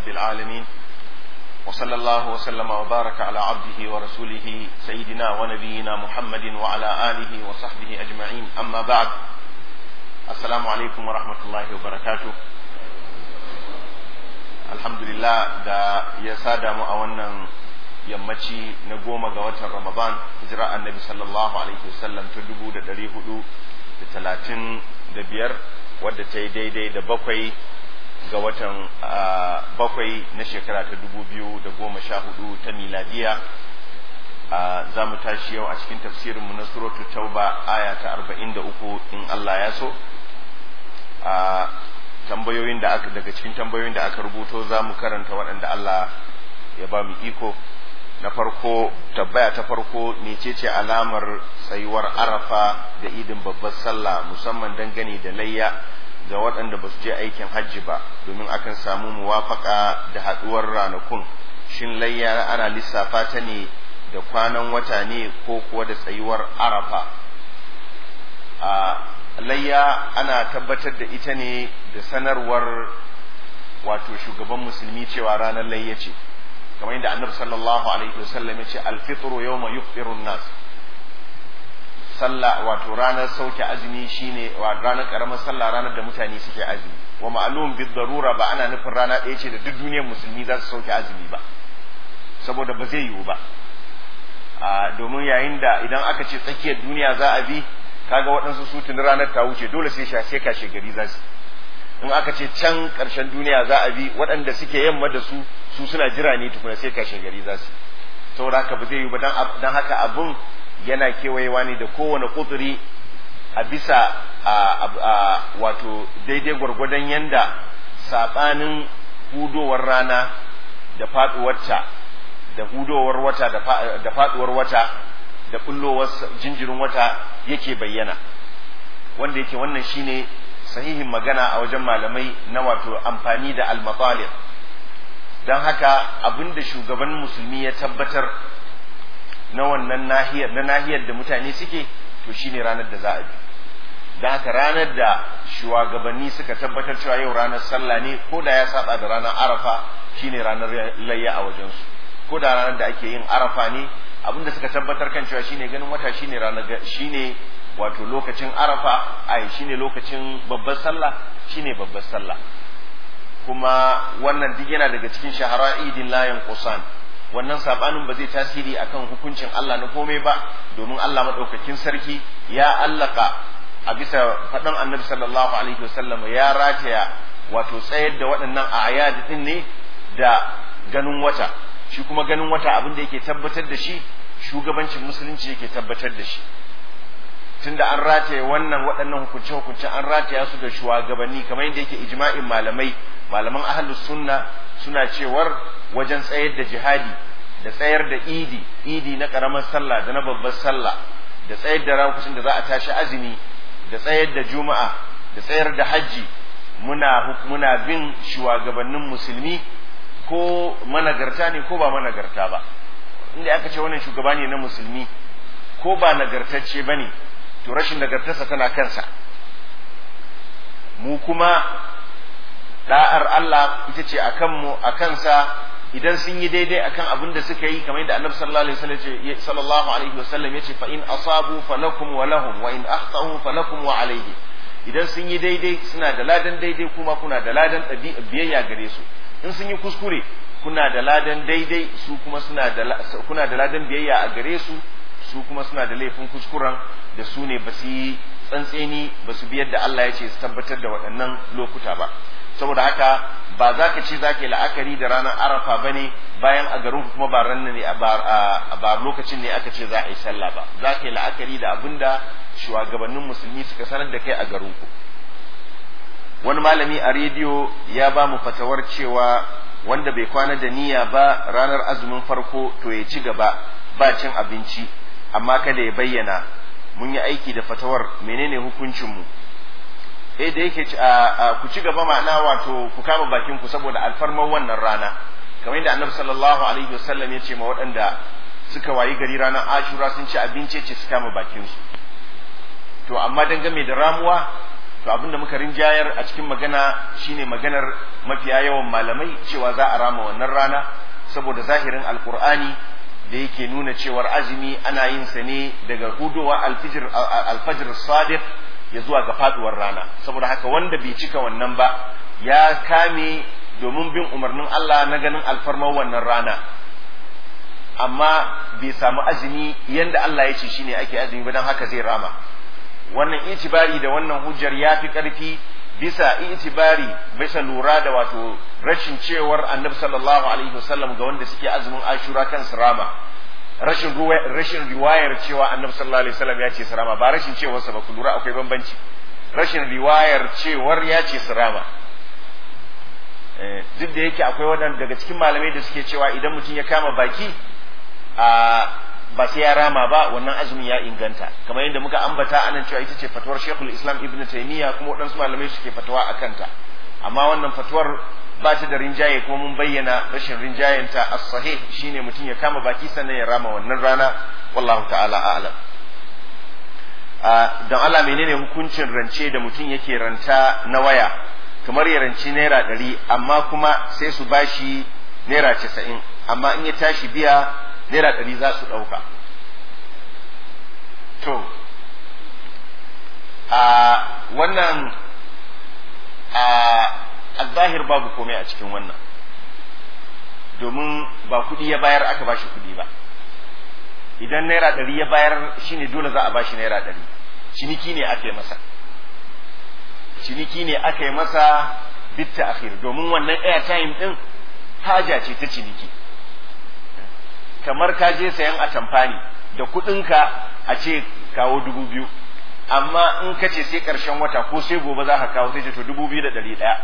رب العالمين وصلى الله وسلم وبارك على عبده ورسوله سيدنا ونبينا محمد وعلى آله وصحبه أجمعين أما بعد السلام عليكم ورحمة الله وبركاته الحمد لله دا يسادة مؤونا yammaci na goma ga watan ramadan hijira annabi sallallahu alaihi wasallam ta dubu da dari hudu da talatin da biyar wadda ta yi daidai da bakwai ga watan bakwai na shekara ta dubu biyu da goma sha hudu ta miladiya za mu tashi yau a cikin tafsirinmu na suratu tauba aya ta arba'in da uku in allah ya so tambayoyin da aka daga cikin tambayoyin da aka rubuto za mu karanta waɗanda allah ya ba mu iko na farko tabbaya ta farko mecece alamar tsayuwar arafa da idin babbar sallah musamman dangane da layya ga waɗanda ba su je aikin hajji ba domin akan samu muwafaka da haɗuwar ranakun shin layya ana lissafa ta ne da kwanan wata ne ko kuwa da tsayuwar arafa a layya ana tabbatar da ita ne da sanarwar wato shugaban musulmi cewa ranar layya ce kamar yadda annabi sallallahu alaihi wasallam ya ce alfitru yawma yufṭiru nas sallah wato ranar sauke azumi shine wa ranar karamar sallah ranar da mutane suke azumi wa ma'lum bid darura ba ana nufin rana ɗaya ce da duk duniyar musulmi za su sauke azumi ba saboda ba zai yiwu ba a domin yayin da idan aka ce tsakiyar duniya za a bi kaga waɗansu su tuni ranar ta wuce dole sai sha sai kashe gari za su in aka ce can ƙarshen duniya za a bi waɗanda suke yamma da su su suna jira ne tukuna sai kashe gari za su saboda haka ba zai yi ba don haka abun yana kewayewa ne da kowane kuduri a bisa a wato daidai gwargwadon yanda saɓanin hudowar rana da faɗuwarta da hudowar wata da faɗuwar wata da bullowar jinjirin wata yake bayyana wanda yake wannan shine sahihin magana a wajen malamai na wato amfani da almatalib don haka abinda shugaban musulmi ya tabbatar na wannan nahiyar na nahiyar da mutane suke to shine ranar da za a bi don haka ranar da shugabanni suka tabbatar cewa yau ranar sallah ne ko da ya saba da ranar arafa shine ranar layya a wajensu ko da ranar da ake yin arafa ne abinda suka tabbatar kan cewa shine ganin wata shine ranar shine wato lokacin arafa ai shine lokacin babbar sallah shine babbar sallah kuma wannan duk yana daga cikin shahara idin layan kusan wannan sabanin ba zai tasiri akan hukuncin Allah na komai ba domin Allah madaukakin sarki ya allaka a bisa faɗan annabi sallallahu alaihi wasallam ya rataya wato tsayar da waɗannan ayat din ne da ganin wata shi kuma ganin wata abin da yake tabbatar da shi shugabancin musulunci yake tabbatar da shi tunda an rataye wannan waɗannan hukunce-hukunce an rataya su da shugabanni kamar yadda yake ijma'in malamai malaman ahlus sunna suna cewar wajen tsayar da jihadi da tsayar da idi idi na karamar sallah da na babbar sallah da tsayar da rankusin da za a tashi azumi da tsayar da juma'a da tsayar da hajji muna muna bin shugabannin musulmi ko managarta ne ko ba managarta ba inda aka ce wannan shugaba ne na musulmi ko ba nagartacce ba ne to rashin nagartarsa tana kansa mu kuma da'ar Allah ita ce a kanmu a kansa idan sun yi daidai akan abin da suka yi kamar yadda annabi sallallahu alaihi wasallam sallallahu alaihi wasallam yace fa in asabu falakum wa lahum wa in akhtau falakum wa alaihi idan sun yi daidai suna da ladan daidai kuma kuna da ladan biyayya gare su in sun yi kuskure kuna da ladan daidai su kuma suna da kuna da ladan biyayya a gare su su kuma suna da laifin kuskuren da su ne ba su yi tsantseni ba su biyar da Allah ya ce su tabbatar da waɗannan lokuta ba saboda haka ba za ka ce za ka yi la'akari da ranar arafa ba ne bayan a garin kuma ba ran ne ba lokacin ne aka ce za a yi sallah ba za ka yi la'akari da abin da shugabannin musulmi suka sanar da kai a garinku wani malami a rediyo ya ba mu fatawar cewa wanda bai kwana da niyya ba ranar azumin farko to ya ci gaba ba cin abinci amma kada ya bayyana mun yi aiki da fatawar menene hukuncinmu eh da yake ku ci gaba ma'ana wato ku kama bakin ku saboda alfarmar wannan rana kamar yadda annabi sallallahu alaihi wasallam ya ce ma waɗanda suka wayi gari ranar ashura sun ci abinci ce su kama bakin su to amma dangane da ramuwa to abinda muka rinjayar a cikin magana shine maganar mafiya yawan malamai cewa za a rama wannan rana saboda zahirin alkur'ani da yake nuna cewar azumi ana yin sa ne daga hudowa alfijir alfajir sadiq ya zuwa ga faduwar rana saboda haka wanda bai cika wannan ba ya kame domin bin umarnin Allah na ganin alfarmar wannan rana amma bai samu azumi yanda Allah ya ce shine ake azumi ba dan haka zai rama wannan itibari da wannan hujjar ya fi ƙarfi bisa itibari bisa lura da wato rashin cewar annabi sallallahu alaihi wasallam ga wanda suke azumin ashura kan rama rashin rashin riwayar cewa annabi sallallahu alaihi wasallam ya ce rama ba rashin cewar sa ba ku lura akwai bambanci rashin riwayar cewar ya ce rama duk da yake akwai waɗanda daga cikin malamai da suke cewa idan mutum ya kama baki a ba sai ya rama ba wannan azumin ya inganta kamar yadda muka ambata anan cewa ita ce fatuwar Sheikhul Islam Ibn Taymiyyah kuma waɗansu malamai suke fatawa a kanta amma wannan fatuwar ba ta da rinjaye kuma mun bayyana rashin rinjayenta as-sahih shine mutum ya kama baki sannan ya rama wannan rana wallahu ta'ala a'lam don Allah menene hukuncin rance da mutum yake ranta na waya kamar ya ranci naira ɗari amma kuma sai su bashi naira casa'in amma in ya tashi biya naira ɗari za su ɗauka to a wannan a zahir babu komai a cikin wannan domin ba kuɗi ya bayar aka bashi kuɗi ba idan naira ɗari ya bayar shine dole za a bashi naira ɗari ciniki ne aka yi masa ciniki ne aka yi masa bitta akhir domin wannan airtime ɗin haja ce ta ciniki kamar ka je sayan atamfani da kuɗinka a ce kawo dubu biyu amma in ka ce sai ƙarshen wata ko sai gobe za ka kawo sai ce to dubu biyu da ɗari ɗaya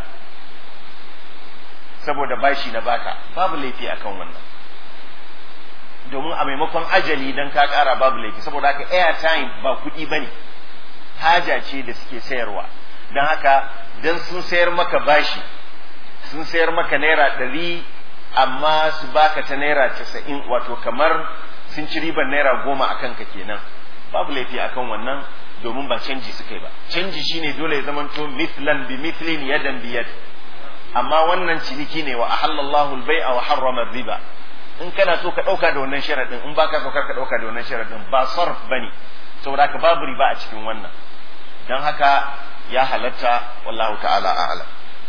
saboda bashi na baka babu laifi akan wannan domin a maimakon ajali dan ka ƙara babu laifi saboda haka airtime ba kuɗi bane haja ce da suke sayarwa don haka dan sun sayar maka bashi sun sayar maka naira ɗari amma su baka ta naira casa'in wato kamar sun ci ribar naira goma a kanka kenan babu laifi akan wannan domin ba canji suka yi ba canji shine dole ya zamanto mithlan bi mithlin yadan bi yad amma wannan ciniki ne wa ahallallahu al-bai'a wa harrama riba in kana so ka dauka da wannan sharadin in baka so ka dauka da wannan sharadin ba sarf bane saboda ka babu riba a cikin wannan dan haka ya halatta wallahu ta'ala a'lam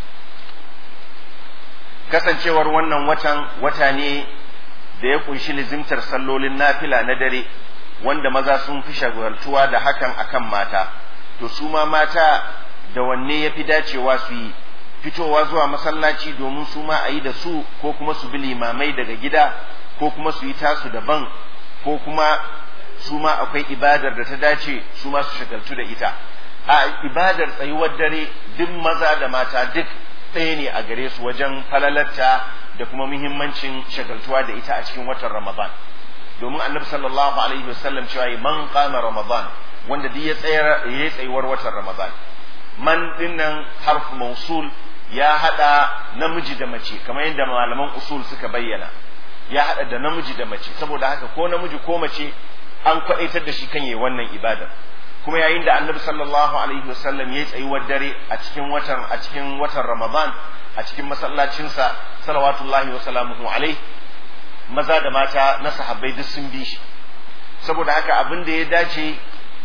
kasancewar wannan watan wata ne da ya kunshi lizimtar sallolin nafila na dare wanda maza sun fi shagaltuwa da hakan akan mata to su ma mata da wanne ya fi dacewa su yi fitowa zuwa masallaci domin su ma a yi da su ko kuma su bi limamai daga gida ko kuma su yi tasu daban ko kuma su ma akwai ibadar da ta dace su ma su shagaltu da ita a ibadar tsayuwar dare duk maza da mata duk ɗaya ne a gare su wajen falalarta da kuma muhimmancin shagaltuwa da ita a cikin watan ramadan domin annabi sallallahu alaihi wasallam cewa man qama ramadan wanda duk ya tsayar ya tsayuwar watan ramadan man dinnan harf mausul ya hada namiji da mace kamar yadda malaman usul suka bayyana ya hada da namiji da mace saboda haka ko namiji ko mace an kwadaitar da shi kan yi wannan ibadar kuma yayin da annabi sallallahu alaihi wasallam ya tsayuwar dare a cikin watan a cikin watan ramadan a cikin masallacinsa salawatullahi wa salamuhu alaihi maza da mata na sahabbai duk sun bi shi saboda haka abin da ya dace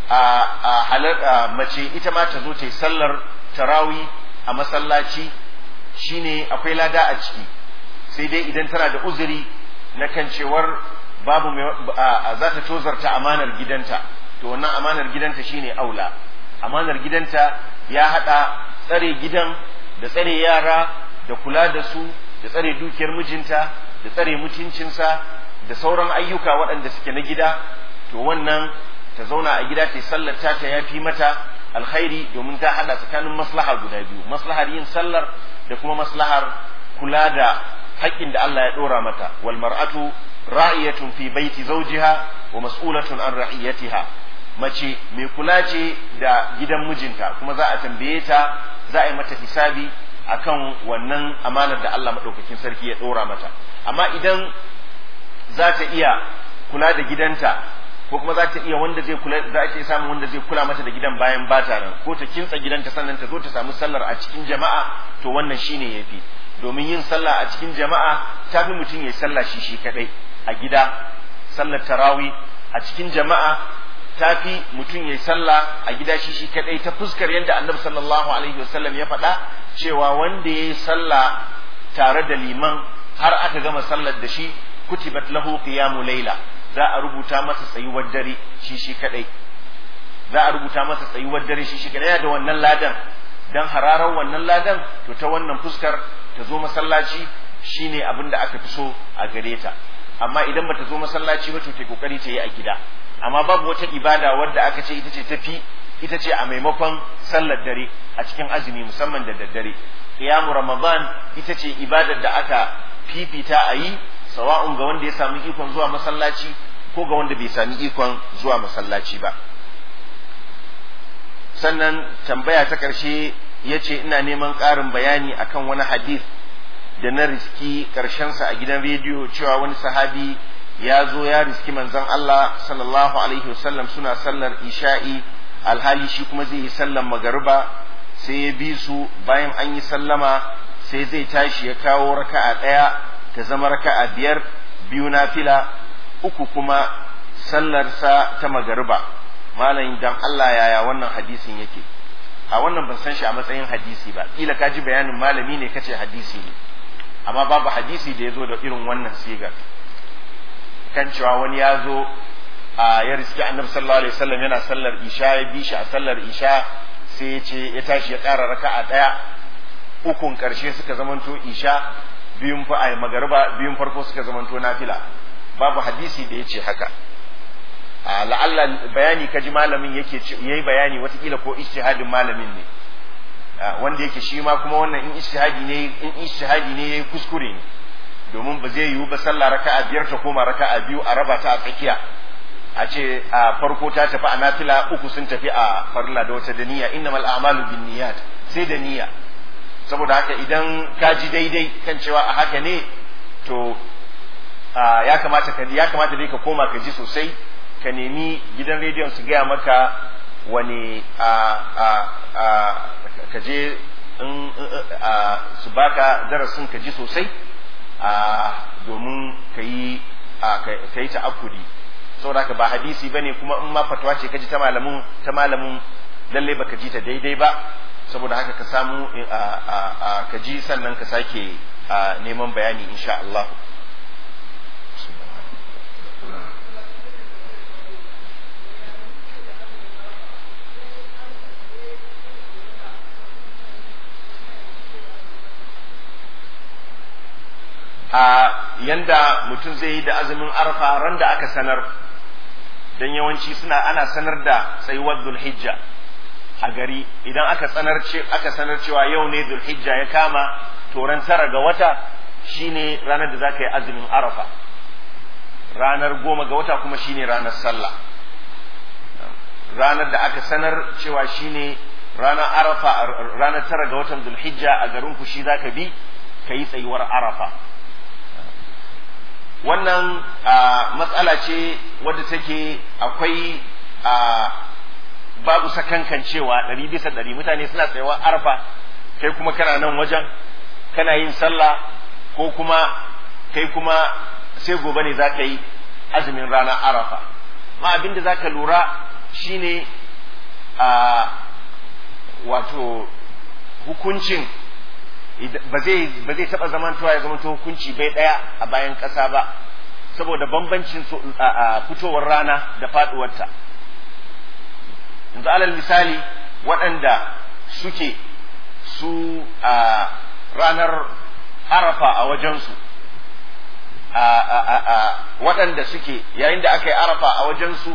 a halar mace ita ma ta zo ta yi sallar tarawi a masallaci shine akwai lada a ciki sai dai idan tana da uzuri na kan cewar babu za ta tozarta amanar gidanta to wannan amanar gidanta shine aula amanar gidanta ya hada tsare gidan da tsare yara da kula da su da tsare dukiyar mijinta da tsare mutuncinsa da sauran ayyuka waɗanda suke na gida to wannan ta zauna a gida ta sallar ta ta yafi mata alkhairi domin ta hada tsakanin maslaha guda biyu maslahar yin sallar da kuma maslahar kula da haƙƙin da Allah ya ɗora mata wal mar'atu ra'iyatun fi baiti zawjiha wa mas'ulatun an ra'iyatiha mace mai kula ce da gidan mijinta kuma za a tambaye ta za a yi mata hisabi akan wannan amanar da Allah maɗaukakin sarki ya ɗora mata amma idan za ta iya kula da gidanta ko kuma za ta iya wanda zai kula za ta samu wanda zai kula mata da gidan bayan bata nan ko ta kintsa gidanta sannan ta zo ta samu sallar a cikin jama'a to wannan shine yafi domin yin sallah a cikin jama'a ta fi mutum ya sallah shi shi kadai a gida sallar tarawi a cikin jama'a ta fi mutum ya sallah a gida shi shi kadai ta fuskar yadda annabi sallallahu alaihi wasallam ya faɗa cewa wanda ya yi sallah tare da liman har aka gama sallar da shi kutibat lahu qiyamu layla za a rubuta masa tsayuwar dare shi shi kadai za a rubuta masa tsayuwar dare shi shi kadai da wannan ladan dan hararar wannan ladan to ta wannan fuskar ta zo masallaci shine abin da aka fi so a gare ta amma idan bata zo masallaci ba to ta kokari ta yi a gida amma babu wata ibada wadda aka ce ita ce tafi ita ce a maimakon sallar dare a cikin azumi musamman da daddare qiyamu ramadan ita ce ibadar da aka fifita a yi sawa'un ga wanda ya sami ikon zuwa masallaci ko ga wanda bai sami ikon zuwa masallaci ba sannan tambaya ta ƙarshe ya ce ina neman ƙarin bayani akan wani hadith da na riski ƙarshensa a gidan rediyo cewa wani sahabi ya zo ya riski manzon Allah sallallahu alaihi wasallam suna sallar isha'i alhali shi kuma zai yi sallar magariba sai ya bi su bayan an yi sallama sai zai tashi ya kawo raka'a ɗaya ta zama raka'a biyar biyu na fila uku kuma sallarsa ta magariba malam dan Allah yaya wannan hadisin yake a wannan ban san shi a matsayin hadisi ba kila ka ji bayanin malami ne kace hadisi ne amma babu hadisi da ya zo da irin wannan sigar kan cewa wani ya zo a ya riski annabi sallallahu alaihi wasallam yana sallar isha ya bi shi a sallar isha sai ya ce ya tashi ya ƙara raka'a ɗaya ukun ƙarshe suka zamanto isha biyun fa ai magariba biyun farko suka zamanto nafila babu hadisi da ya ce haka a la'alla bayani kaji malamin yake yayi bayani watakila ko ijtihadin malamin ne wanda yake shi ma kuma wannan in ijtihadi ne in ijtihadi ne yayi kuskure ne domin ba zai yiwu ba sallah raka'a biyar ta koma raka'a biyu a raba ta a tsakiya a ce a farko ta tafi a nafila uku sun tafi a farilla da wata da niyya innamal a'malu binniyat sai da niyya saboda haka idan ka ji daidai kan cewa a haka ne to ya kamata ka ya kamata dai ka koma ka ji sosai ka nemi gidan rediyon su gaya maka wani a a a ka je in su baka darasin ka ji sosai a domin ka yi ka yi ta'akkudi saboda haka ba hadisi bane kuma in ma fatwa ce ka ji ta malamin ta malamin lalle baka ji ta daidai ba saboda haka ka samu ka ji sannan ka sake neman bayani insha Allah a yanda mutum zai yi da azumin arfa ran da aka sanar don yawanci suna ana sanar da tsayuwar zulhijja a gari idan aka sanar aka sanar cewa yau ne zulhijja ya kama to ran tara ga wata shine ranar da za ka yi azumin arafa ranar goma ga wata kuma shine ranar sallah ranar da aka sanar cewa shine ranar arafa ranar tara ga watan zulhijja a garin ku shi zaka bi ka yi tsayuwar arafa wannan matsala ce wadda take akwai babu sakankan cewa ɗari bisa ɗari mutane suna tsayawa arfa kai kuma kana nan wajen kana yin sallah ko kuma kai kuma sai gobe ne za ka yi azumin ranar arafa ma abin da za ka lura shine a wato hukuncin ba zai ba zai taba zamantowa ya zamanto hukunci bai daya a bayan kasa ba saboda bambancin fitowar rana da faduwarta yanzu alal misali waɗanda suke su a ranar arafa a wajensu waɗanda suke yayin da aka yi arafa a wajensu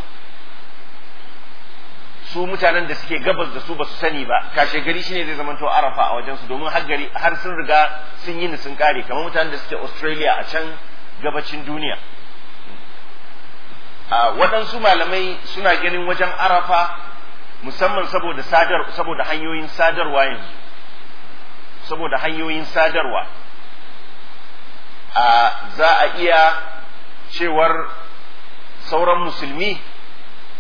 su mutanen da suke gabas da su ba su sani ba kashe gari shine zai zamanto arafa a wajensu domin har gari har sun riga sun yi ni sun kare kamar mutanen da suke australia a can gabacin duniya waɗansu malamai suna ganin wajen arafa musamman saboda sadar saboda hanyoyin sadarwa yanzu saboda hanyoyin sadarwa za a iya cewar sauran musulmi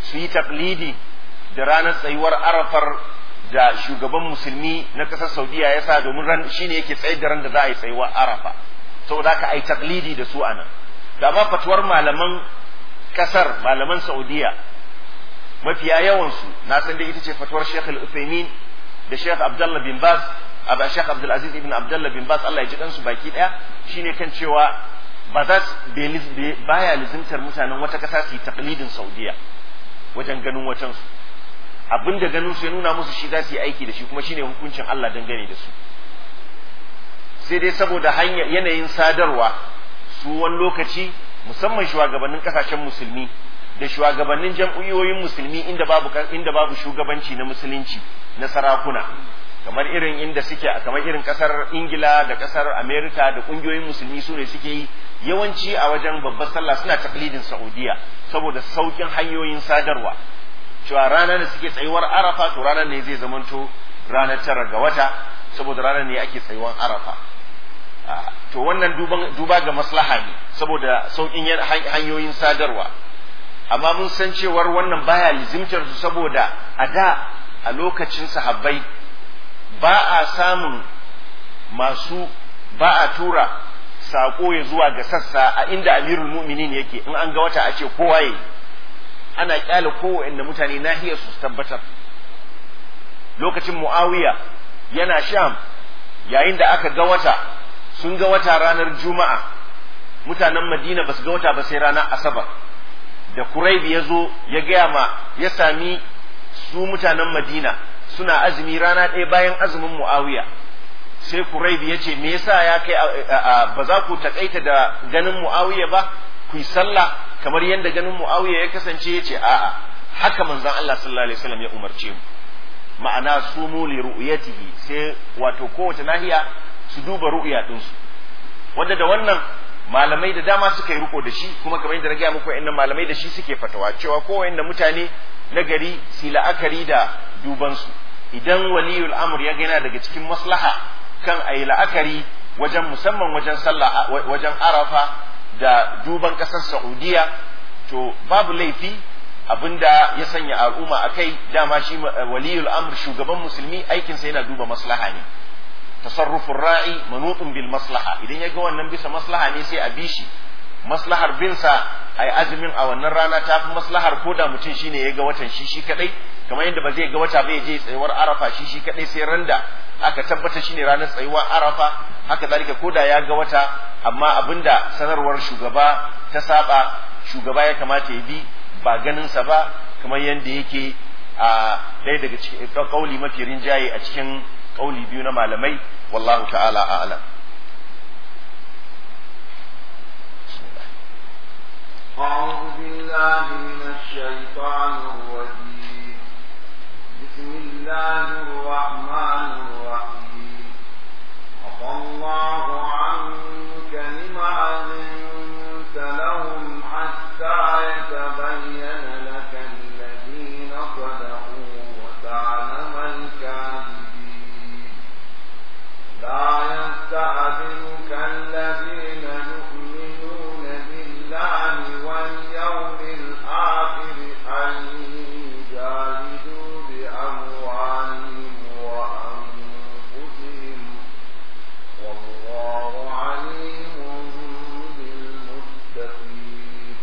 su yi taklidi da ranar tsayuwar arafar da shugaban musulmi na ƙasar saudiya ya sa domin ran shine yake tsayar da ran da za a yi tsayuwar arafa saboda haka a yi taklidi da su anan da ma fatuwar malaman ƙasar malaman saudiya mafiya yawansu na san dai ita ce fatuwar Sheikh Al-Uthaymeen da Sheikh Abdullah bin Baz aba Sheikh Abdul Aziz ibn Abdullah bin Baz Allah ya ji dansu baki daya shine kan cewa ba za su baya lizimtar mutanen wata kasa su yi taqlidin Saudiya wajen ganin wacan su abinda ganin su ya nuna musu shi za su yi aiki da shi kuma shine hukuncin Allah dangane da su sai dai saboda hanya yanayin sadarwa su wani lokaci musamman shugabannin kasashen musulmi da shugabannin jam'iyyoyin musulmi inda babu inda babu shugabanci na musulunci na sarakuna kamar irin inda suke kamar irin kasar Ingila da kasar Amerika da kungiyoyin musulmi su ne suke yi yawanci a wajen babbar sallah suna taklidin Saudiya saboda saukin hanyoyin sadarwa cewa ranar da suke tsayuwar Arafa to ranar ne zai zamanto ranar tara ga wata saboda ranar ne ake tsayuwar Arafa to wannan duba ga maslaha ne saboda saukin hanyoyin sadarwa amma mun san cewar wannan baya lizimtar su saboda a da a lokacin sahabbai ba a samun masu ba a tura saƙo ya zuwa ga sassa a inda amirul mu'minin yake in an ga wata a ce kowa yayi ana kyale kowanne mutane nahiyar su tabbatar lokacin muawiya yana sham yayin da aka ga wata sun ga wata ranar juma'a mutanen madina ba su ga wata ba sai ranar asabar da kuraibi ya zo ya gaya ma ya sami su mutanen madina suna azumi rana ɗaya bayan azumin mu'awiya sai kuraibi ya ce me yasa ya kai ba za ku takaita da ganin mu'awiya ba ku yi sallah kamar yadda ganin mu'awiya ya kasance ya ce a'a haka manzon Allah sallallahu alaihi wasallam ya umarce mu ma'ana sumu li ru'yatihi sai wato kowace nahiya su duba ru'ya ɗinsu wanda da wannan malamai da dama suka yi riko da shi kuma kamar yadda na gaya muku wa'annan malamai da shi suke fatawa cewa ko wa'anda mutane na gari su la'akari da dubansu idan waliyul amr ya gana daga cikin maslaha kan a yi la'akari wajen musamman wajen sallah wajen arafa da duban ƙasar saudiya to babu laifi abinda ya sanya al'umma a kai dama shi waliyul amr shugaban musulmi aikinsa yana duba maslaha ne tasarrufin ra'i manutun bil maslaha idan ya ga wannan bisa maslaha ne sai a bi shi maslahar binsa ai azumin a wannan rana ta fi maslahar ko da mutum shine ya ga watan shi shi kadai kamar yadda ba zai ga wata ba ya je tsayuwar arafa shi shi kadai sai randa aka tabbata shine ranar tsayuwar arafa haka zalika ko da ya ga wata amma abinda sanarwar shugaba ta saba shugaba ya kamata ya bi ba ganin sa ba kamar yadda yake a ɗaya daga cikin kauli mafi rinjaye a cikin kauli biyu na malamai wallahu ta'ala a'lam أعوذ بالله من الشيطان الرجيم بسم الله الرحمن الرحيم عفى الله عنك لما أذنت لهم حتى يتبين لك الذين صدقوا وتعلم الكاذبين لا يستأذنك الذين يؤمنون بالله واليوم الآخر أن يجاهدوا بأموالهم وأنفسهم والله عليم بالمتقين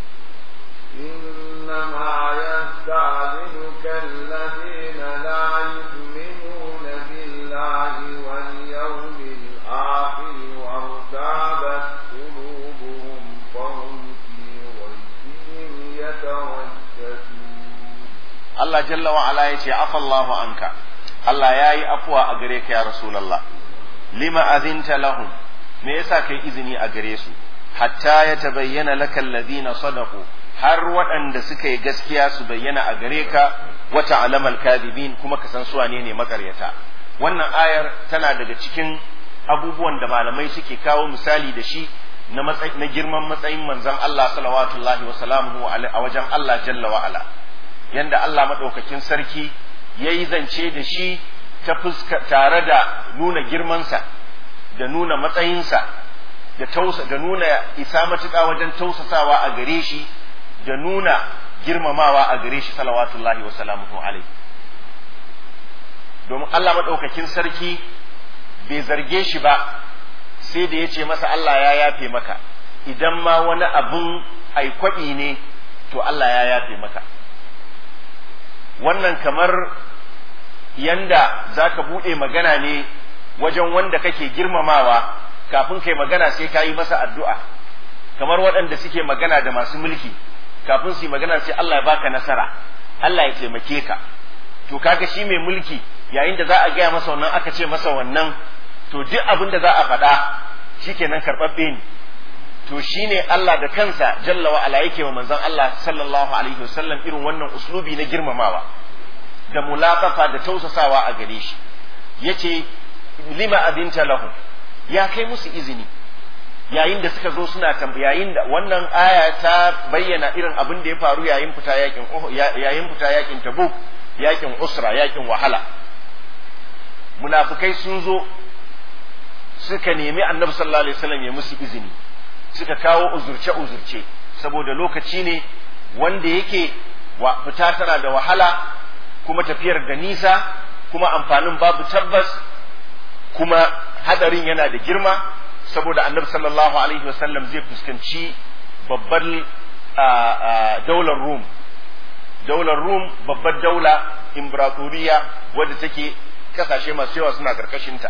إنما يستأذنك الذين لا يؤمنون بالله واليوم الآخر وارتابت قلوبهم فهم في ريبهم يترددون Allah jalla wa ala yace afallahu anka Allah yayi afwa a gare ka ya rasulullah lima azinta lahum me yasa kai izini a gare su hatta ya tabayyana laka alladhina sadaqu har waɗanda suka yi gaskiya su bayyana a gare ka wa ta'lamal kadhibin kuma ka san su wane ne makaryata wannan ayar tana daga cikin abubuwan da malamai suke kawo misali da shi na matsayi na girman matsayin manzon Allah sallallahu alaihi wa sallamu a wajen Allah jalla wa ala yanda Allah maɗaukakin sarki ya yi zance da shi ta fuska tare da nuna girmansa da nuna matsayinsa da tausa da nuna isa matuƙa wajen tausasawa a gare shi da nuna girmamawa a gare shi salawatullahi wa salamuhu alaihi domin Allah maɗaukakin sarki bai zarge shi ba sai da ya ce masa Allah ya yafe maka idan ma wani abun aikwaɓi ne to Allah ya yafe maka wannan kamar yanda za ka buɗe magana ne wajen wanda kake girmamawa kafin kai magana sai ka yi masa addu'a kamar waɗanda suke magana da masu mulki kafin su yi magana sai Allah ya baka nasara Allah ya taimake ka to kaga shi mai mulki yayin da za a gaya masa wannan aka ce masa wannan to duk abin da za a faɗa shikenan karɓaɓɓe ne to shine Allah da kansa jalla wa ala yake wa manzon Allah sallallahu alaihi wasallam irin wannan uslubi na girmamawa da mulaqafa da tausasawa a gare shi yace lima abinta lahu ya kai musu izini yayin da suka zo suna yayin da wannan aya ta bayyana irin abin da ya faru yayin fita yakin yayin fita yakin tabuk yakin usra yakin wahala munafikai sun zo suka nemi annabi sallallahu alaihi wasallam ya musu izini suka kawo uzurce uzurce saboda lokaci ne wanda yake wa fita tana da wahala kuma tafiyar da nisa kuma amfanin babu tabbas kuma hadarin yana da girma saboda annabi sallallahu alaihi wasallam zai fuskanci babbar daular rum daular rum babbar daula imperatoriya wadda take kasashe masu yawa suna karkashinta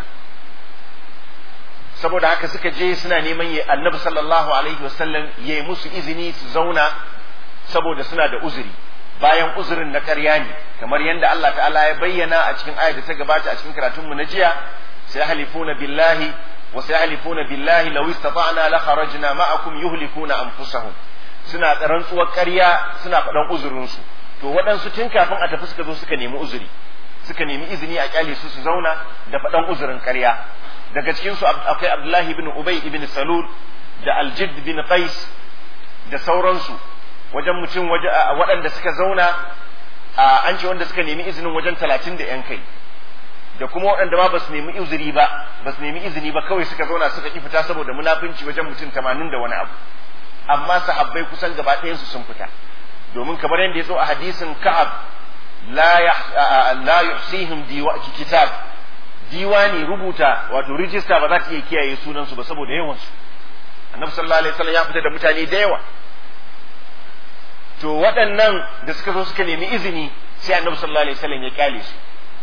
saboda haka suka je suna neman ya annabi sallallahu alaihi wasallam ya yi musu izini su zauna saboda suna da uzuri bayan uzurin na ƙarya ne kamar yadda Allah ta'ala ya bayyana a cikin ayar da ta gabata a cikin karatunmu na jiya sai halifuna billahi wa sai halifuna billahi law istata'na la kharajna ma'akum yuhlikuna anfusahum suna rantsuwar ƙarya suna faɗan uzurinsu to waɗansu tun kafin a tafi suka zo suka nemi uzuri suka nemi izini a kyale su su zauna da faɗan uzurin ƙarya daga cikin su akwai Abdullahi ibn Ubay ibn Salul da Aljid bin Qais da sauransu wajen mutum waje waɗanda suka zauna an ce wanda suka nemi izinin wajen talatin da yan kai da kuma waɗanda ma ba su nemi uzuri ba ba su nemi izini ba kawai suka zauna suka ki fita saboda munafunci wajen mutum tamanin da wani abu amma sahabbai kusan gaba ɗayansu sun fita domin kamar yadda ya zo a hadisin ka'ab la yuhsihim kitab diwani rubuta wato rijista ba za ta iya kiyaye sunansu ba saboda yawansu annabi sallallahu alaihi wasallam ya fita da mutane da yawa to waɗannan da suka zo suka nemi izini sai annabi sallallahu alaihi wasallam ya kyale su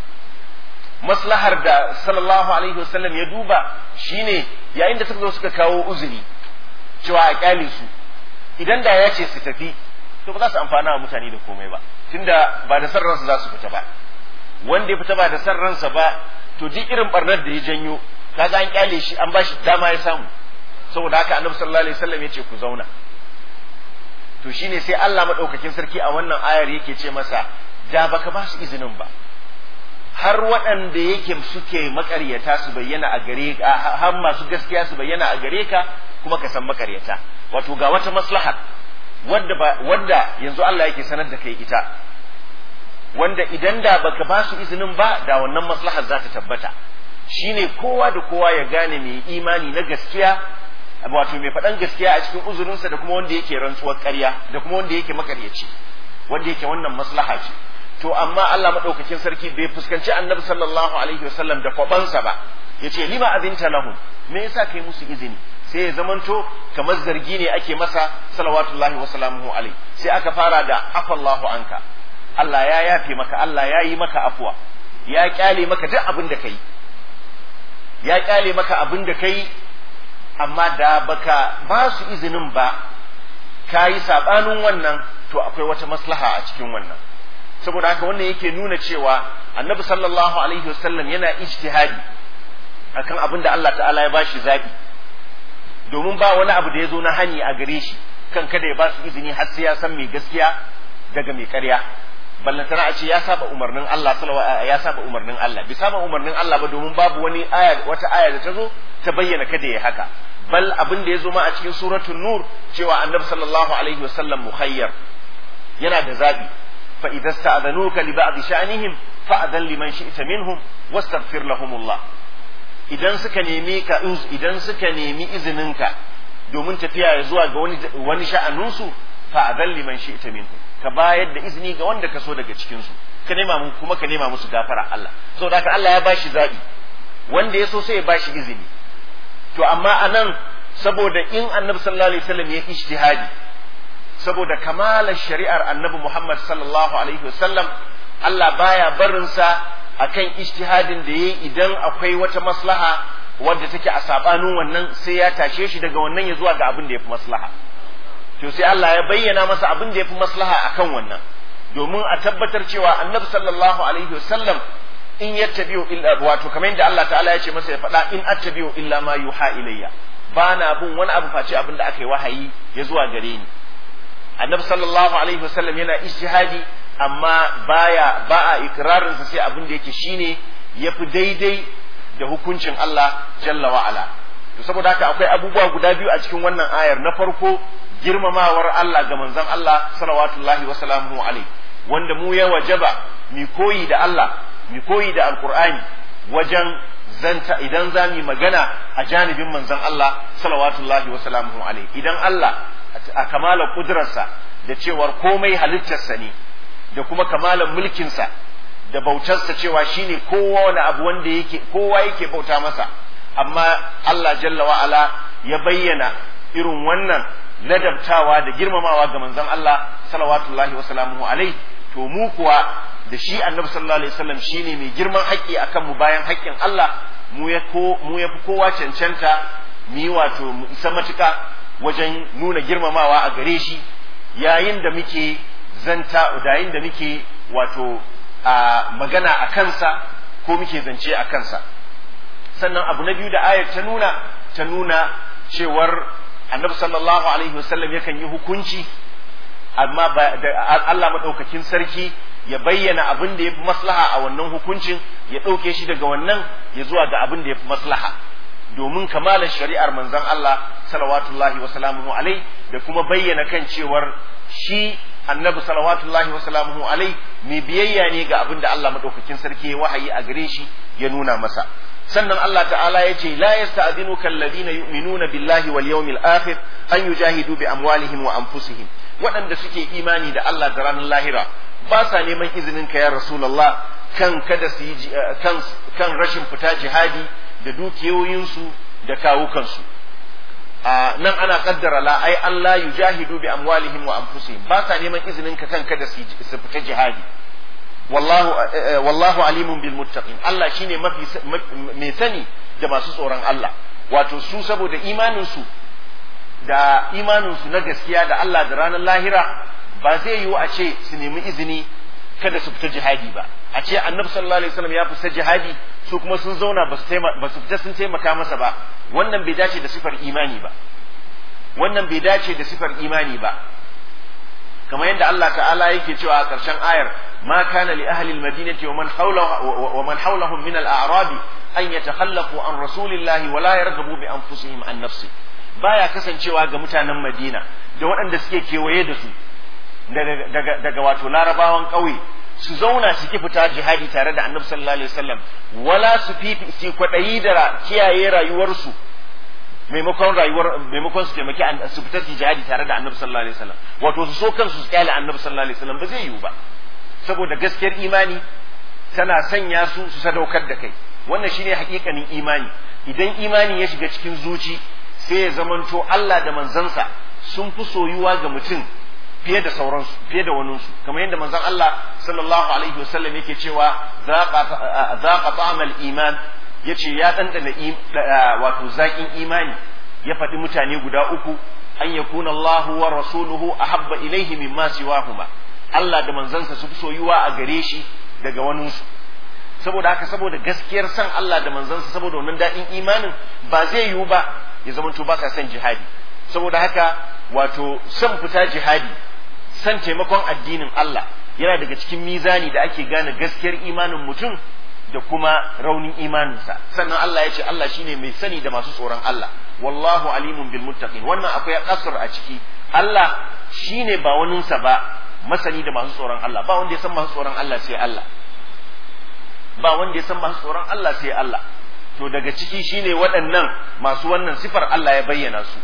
maslahar da sallallahu alaihi wasallam ya duba shine yayin da suka zo suka kawo uzuri cewa a kyale su idan da ya ce su tafi to ba za su amfana wa mutane da komai ba tunda ba da san ransa za su fita ba wanda ya fita ba da san ransa ba to duk irin barnar da ya janyo kaga an kyale shi an bashi dama ya samu saboda haka annabi sallallahu alaihi wasallam ya ce ku zauna to shine sai Allah madaukakin sarki a wannan ayar yake ce masa da baka ba su izinin ba har waɗanda yake suke makaryata su bayyana a gare ka har masu gaskiya su bayyana a gare ka kuma ka san makaryata wato ga wata maslaha wanda ba wanda yanzu Allah yake sanar da kai ita wanda idan da baka ba su izinin ba da wannan maslahar za ta tabbata shine kowa da kowa ya gane mai imani na gaskiya wato mai faɗan gaskiya a cikin uzurinsa da kuma wanda yake rantsuwar ƙarya da kuma wanda yake makaryaci wanda yake wannan maslaha ce to amma Allah madaukakin sarki bai fuskanci annabi sallallahu alaihi wasallam da kwabansa ba yace lima azinta lahum me yasa kai musu izini sai ya zamanto kamar zargi ne ake masa salawatullahi wa salamuhu alaihi sai aka fara da afallahu anka Allah ya yafe maka Allah ya yi maka afuwa ya kyale maka duk abin da kai ya kyale maka abin da kai amma da baka ba su izinin ba ka yi saɓanin wannan to akwai wata maslaha a cikin wannan saboda haka wannan yake nuna cewa annabi sallallahu alaihi wasallam yana ijtihadi akan abin da Allah ta'ala ya bashi zabi domin ba wani abu da ya zo na hani a gare shi kan kada ya ba su izini har sai ya san mai gaskiya daga mai ƙarya ballantana a ce ya saba umarnin Allah ya saba umarnin Allah bi saba umarnin Allah ba domin babu wani aya wata aya da ta zo ta bayyana kada ya haka bal abin da ya zo ma a cikin suratul nur cewa annabi sallallahu alaihi wasallam mukhayyar yana da zabi fa idza sta'dhanuka li ba'd sha'nihim fa'dhan liman shi'ta minhum wastaghfir lahumullah idan suka nemi ka idan suka nemi izininka domin tafiya zuwa ga wani wani sha'aninsu fa'adhan liman shi'ta minhum ka bayar da izini ga wanda ka so daga cikin su ka nema mu kuma ka nema musu gafara Allah saboda haka Allah ya bashi zabi wanda ya so sai ya bashi izini to amma anan saboda in annabi sallallahu alaihi wasallam ya ijtihadi saboda kamalar shari'ar annabi Muhammad sallallahu alaihi wasallam Allah baya barin sa akan ijtihadin da yayi idan akwai wata maslaha wadda take a sabanin wannan sai ya tashe shi daga wannan ya zuwa ga abin da yafi maslaha to sai Allah ya bayyana masa abin da yafi maslaha akan wannan domin a tabbatar cewa annabi sallallahu alaihi wasallam in yattabi'u illa wato kamar yadda Allah ta'ala ya ce masa ya faɗa in attabi'u illa ma yuha ilayya ba na bin wani abu face abin da aka yi wahayi ya zuwa gare ni annabi sallallahu alaihi wasallam yana ijtihadi amma baya ba a ikrarin sa sai abin da yake shine yafi daidai da hukuncin Allah jalla wa ala to saboda haka akwai abubuwa guda biyu a cikin wannan ayar na farko girmamawar Allah ga manzon Allah salawatullahi wa salamuhu alaihi wanda mu ya wajaba mi koyi da Allah mi koyi da alqur'ani wajen zanta idan za mu magana a janibin manzon Allah salawatullahi wa salamuhu alaihi idan Allah a kamalar kudurarsa da cewar komai halittarsa ne da kuma kamalar mulkinsa da bautarsa cewa shine kowa wani abu wanda yake kowa yake bauta masa amma Allah jalla wa ala ya bayyana irin wannan ladabtawa da girmamawa ga manzon Allah salawatullahi wa salamuhu alaihi to mu kuwa da shi annabi sallallahu alaihi wasallam shine mai girman haƙƙi akan mu bayan haƙƙin Allah mu ya ko mu ya fi kowa cancanta mu yi wato mu isa matuƙa wajen nuna girmamawa a gare shi yayin da muke zanta yayin da muke wato a magana a kansa ko muke zance a kansa sannan abu na biyu da ayar ta nuna ta nuna cewar annabi sallallahu alaihi wasallam yakan yi hukunci amma Allah maɗaukakin sarki ya bayyana abin da ya fi maslaha a wannan hukuncin ya ɗauke shi daga wannan ya zuwa ga abin da ya fi maslaha domin kamalar shari'ar manzon Allah salawatullahi wa salamuhu alai da kuma bayyana kan cewar shi annabi salawatullahi wa salamuhu alai mai biyayya ne ga abin da Allah maɗaukakin sarki ya wahayi a gare shi ya nuna masa sannan Allah ta'ala ya ce la yasta'dhinuka alladhina yu'minuna billahi wal yawmil akhir an yujahidu bi amwalihim wa anfusihim waɗanda suke imani da Allah da ranar lahira ba sa neman izinin ka ya rasulullah kan kada su yi kan kan rashin fita jihadi da dukiyoyinsu da kawukansu a nan ana kaddara la ai Allah yujahidu bi amwalihim wa anfusihim ba sa neman izinin ka kan kada su fita jihadi wallahu wallahu alimun bil muttaqin Allah shine mafi mai sani da masu tsoron Allah wato su saboda imanin su da imanin su na gaskiya da Allah da ranar lahira ba zai yiwu a ce su nemi izini kada su fita jihadi ba a ce annabi sallallahu alaihi wasallam ya fita jihadi su kuma sun zauna ba su ba su fita sun taimaka masa ba wannan bai dace da sifar imani ba wannan bai dace da sifar imani ba kamar yadda Allah ta'ala yake cewa a ƙarshen ayar ma kana li ahli al-madinati wa man hawlahu wa man hawlahum min al-a'rab an yatakhallafu an rasulillahi wa la yarghabu bi anfusihim an nafsi baya kasancewa ga mutanen Madina da waɗanda suke kewaye da su daga daga wato larabawan ƙauye su zauna su ki fita jihadi tare da annabi sallallahu alaihi wasallam wala su fifi su kwaɗayi da kiyaye rayuwarsu maimakon rayuwar maimakon su taimaki su fita su jihadi tare da annabi sallallahu alaihi wasallam wato su so kansu su kyale annabi sallallahu alaihi wasallam ba zai yiwu ba saboda gaskiyar imani tana sanya su su sadaukar da kai wannan shine hakikanin imani idan imani ya shiga cikin zuci sai ya zamanto Allah da manzansa sun fi soyuwa ga mutum fiye da sauransu fiye da waninsu kamar yadda manzon Allah sallallahu alaihi wasallam yake cewa zaqa ta'amal iman yace ya dandana wato zakin imani ya faɗi mutane guda uku an yakuna Allah wa rasuluhu ahabba ilaihi mimma siwahuma Allah da manzansa su fi soyuwa a gare shi daga waninsu saboda haka saboda gaskiyar san Allah da manzansa saboda wannan daɗin imanin ba zai yiwu ba ya zamanto ba ka son jihadi saboda haka wato son fita jihadi san taimakon addinin Allah yana daga cikin mizani da ake gane gaskiyar imanin mutum da kuma raunin imaninsa sannan Allah ya ce Allah shine mai sani da masu tsoron Allah wallahu alimun bil muttaqin wannan akwai kasar a ciki Allah shine ba waninsa ba masani da masu tsoron Allah ba wanda ya san masu tsoron Allah sai Allah ba wanda ya san masu tsoron Allah sai Allah to daga ciki shine waɗannan masu wannan sifar Allah ya bayyana su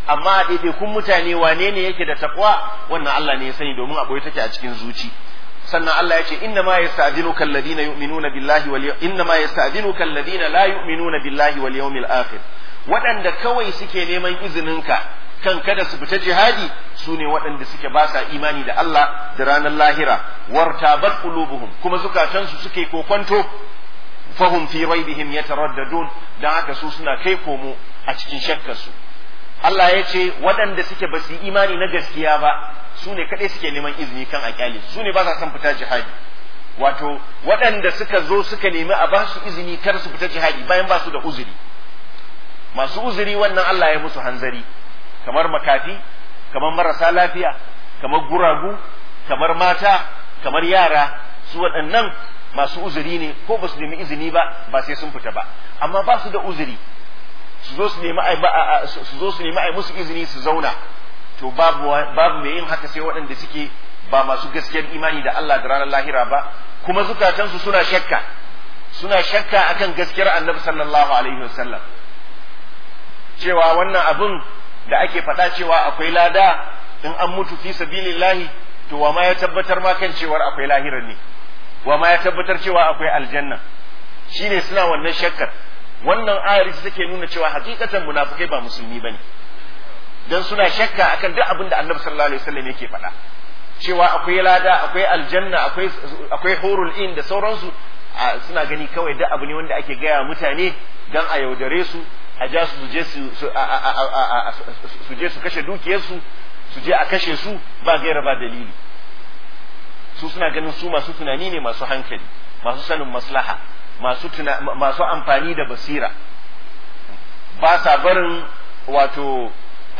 amma a ɗaiɗaikun mutane wane ne yake da takwa wannan Allah ne ya sani domin a ɓoye take a cikin zuci sannan Allah ya ce inna ma yasta'dinuka alladhina yu'minuna billahi wal inna ma yasta'dinuka alladhina la yu'minuna billahi wal yawmil akhir waɗanda kawai suke neman izininka kan kada su fita jihadi su ne waɗanda suke ba sa imani da Allah da ranar lahira wartabat qulubuhum kuma zukatansu suke kokwanto fahum fi raibihim yataraddadun dan haka su suna kai komo a cikin shakkarsu Allah ya ce waɗanda suke ba su imani na gaskiya ba su ne kaɗai suke neman izini kan a kyale su ne ba sa son fita jihadi wato waɗanda suka zo suka nemi a ba su izini kar su fita jihadi bayan ba su da uzuri masu uzuri wannan Allah ya musu hanzari kamar makafi kamar marasa lafiya kamar guragu kamar mata kamar yara su waɗannan masu uzuri ne ko ba su nemi izini ba ba sai sun fita ba amma ba su da uzuri su zo su nemi su zo su nemi ai musu izini su zauna to babu babu mai yin haka sai waɗanda suke ba masu gaskiyar imani da Allah da ranar lahira ba kuma zukatansu suna shakka suna shakka akan gaskiyar annabi sallallahu alaihi wasallam cewa wannan abun da ake faɗa cewa akwai lada in an mutu fi sabilillahi to wa ma ya tabbatar ma kan cewar akwai lahirar ne wa ma ya tabbatar cewa akwai aljanna shine suna wannan shakkar wannan ayar ita take nuna cewa hakikatan munafikai ba musulmi bane dan suna shakka akan duk abin da Annabi sallallahu alaihi wasallam yake faɗa cewa akwai lada akwai aljanna akwai akwai hurul in da sauransu suna gani kawai duk abu ne wanda ake gaya mutane dan a yaudare su a ja su je su su je su kashe dukiyarsu su je a kashe su ba gaira ba dalili su suna ganin su masu tunani ne masu hankali masu sanin maslaha masu masu amfani da basira ba sa barin wato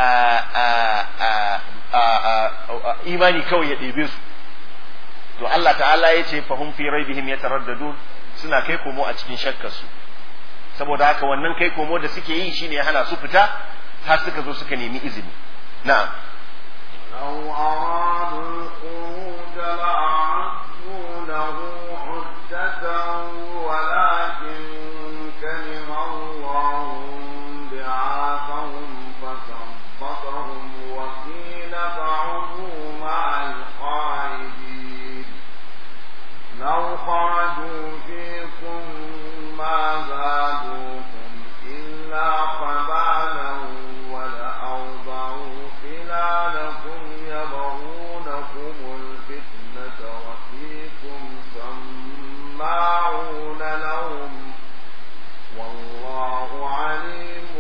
imani kawai ya ɗebe su to Allah ta'ala ya ce fahim fi raibihim yataraddadun suna kai komo a cikin shakkar su saboda haka wannan kai komo da suke yi shine ya hana su fita har suka zo suka nemi izini na'am لو أرادوا الخروج لأعدوا له عدة ولكن كره الله بعاثهم فثبتهم وقيل فعلوا مع القاعدين لو خرجوا فيكم ما زادوكم إلا خبالا ولأوضعوا خلالكم يبغونكم الفتنة وفيكم سماعون لهم والله عليم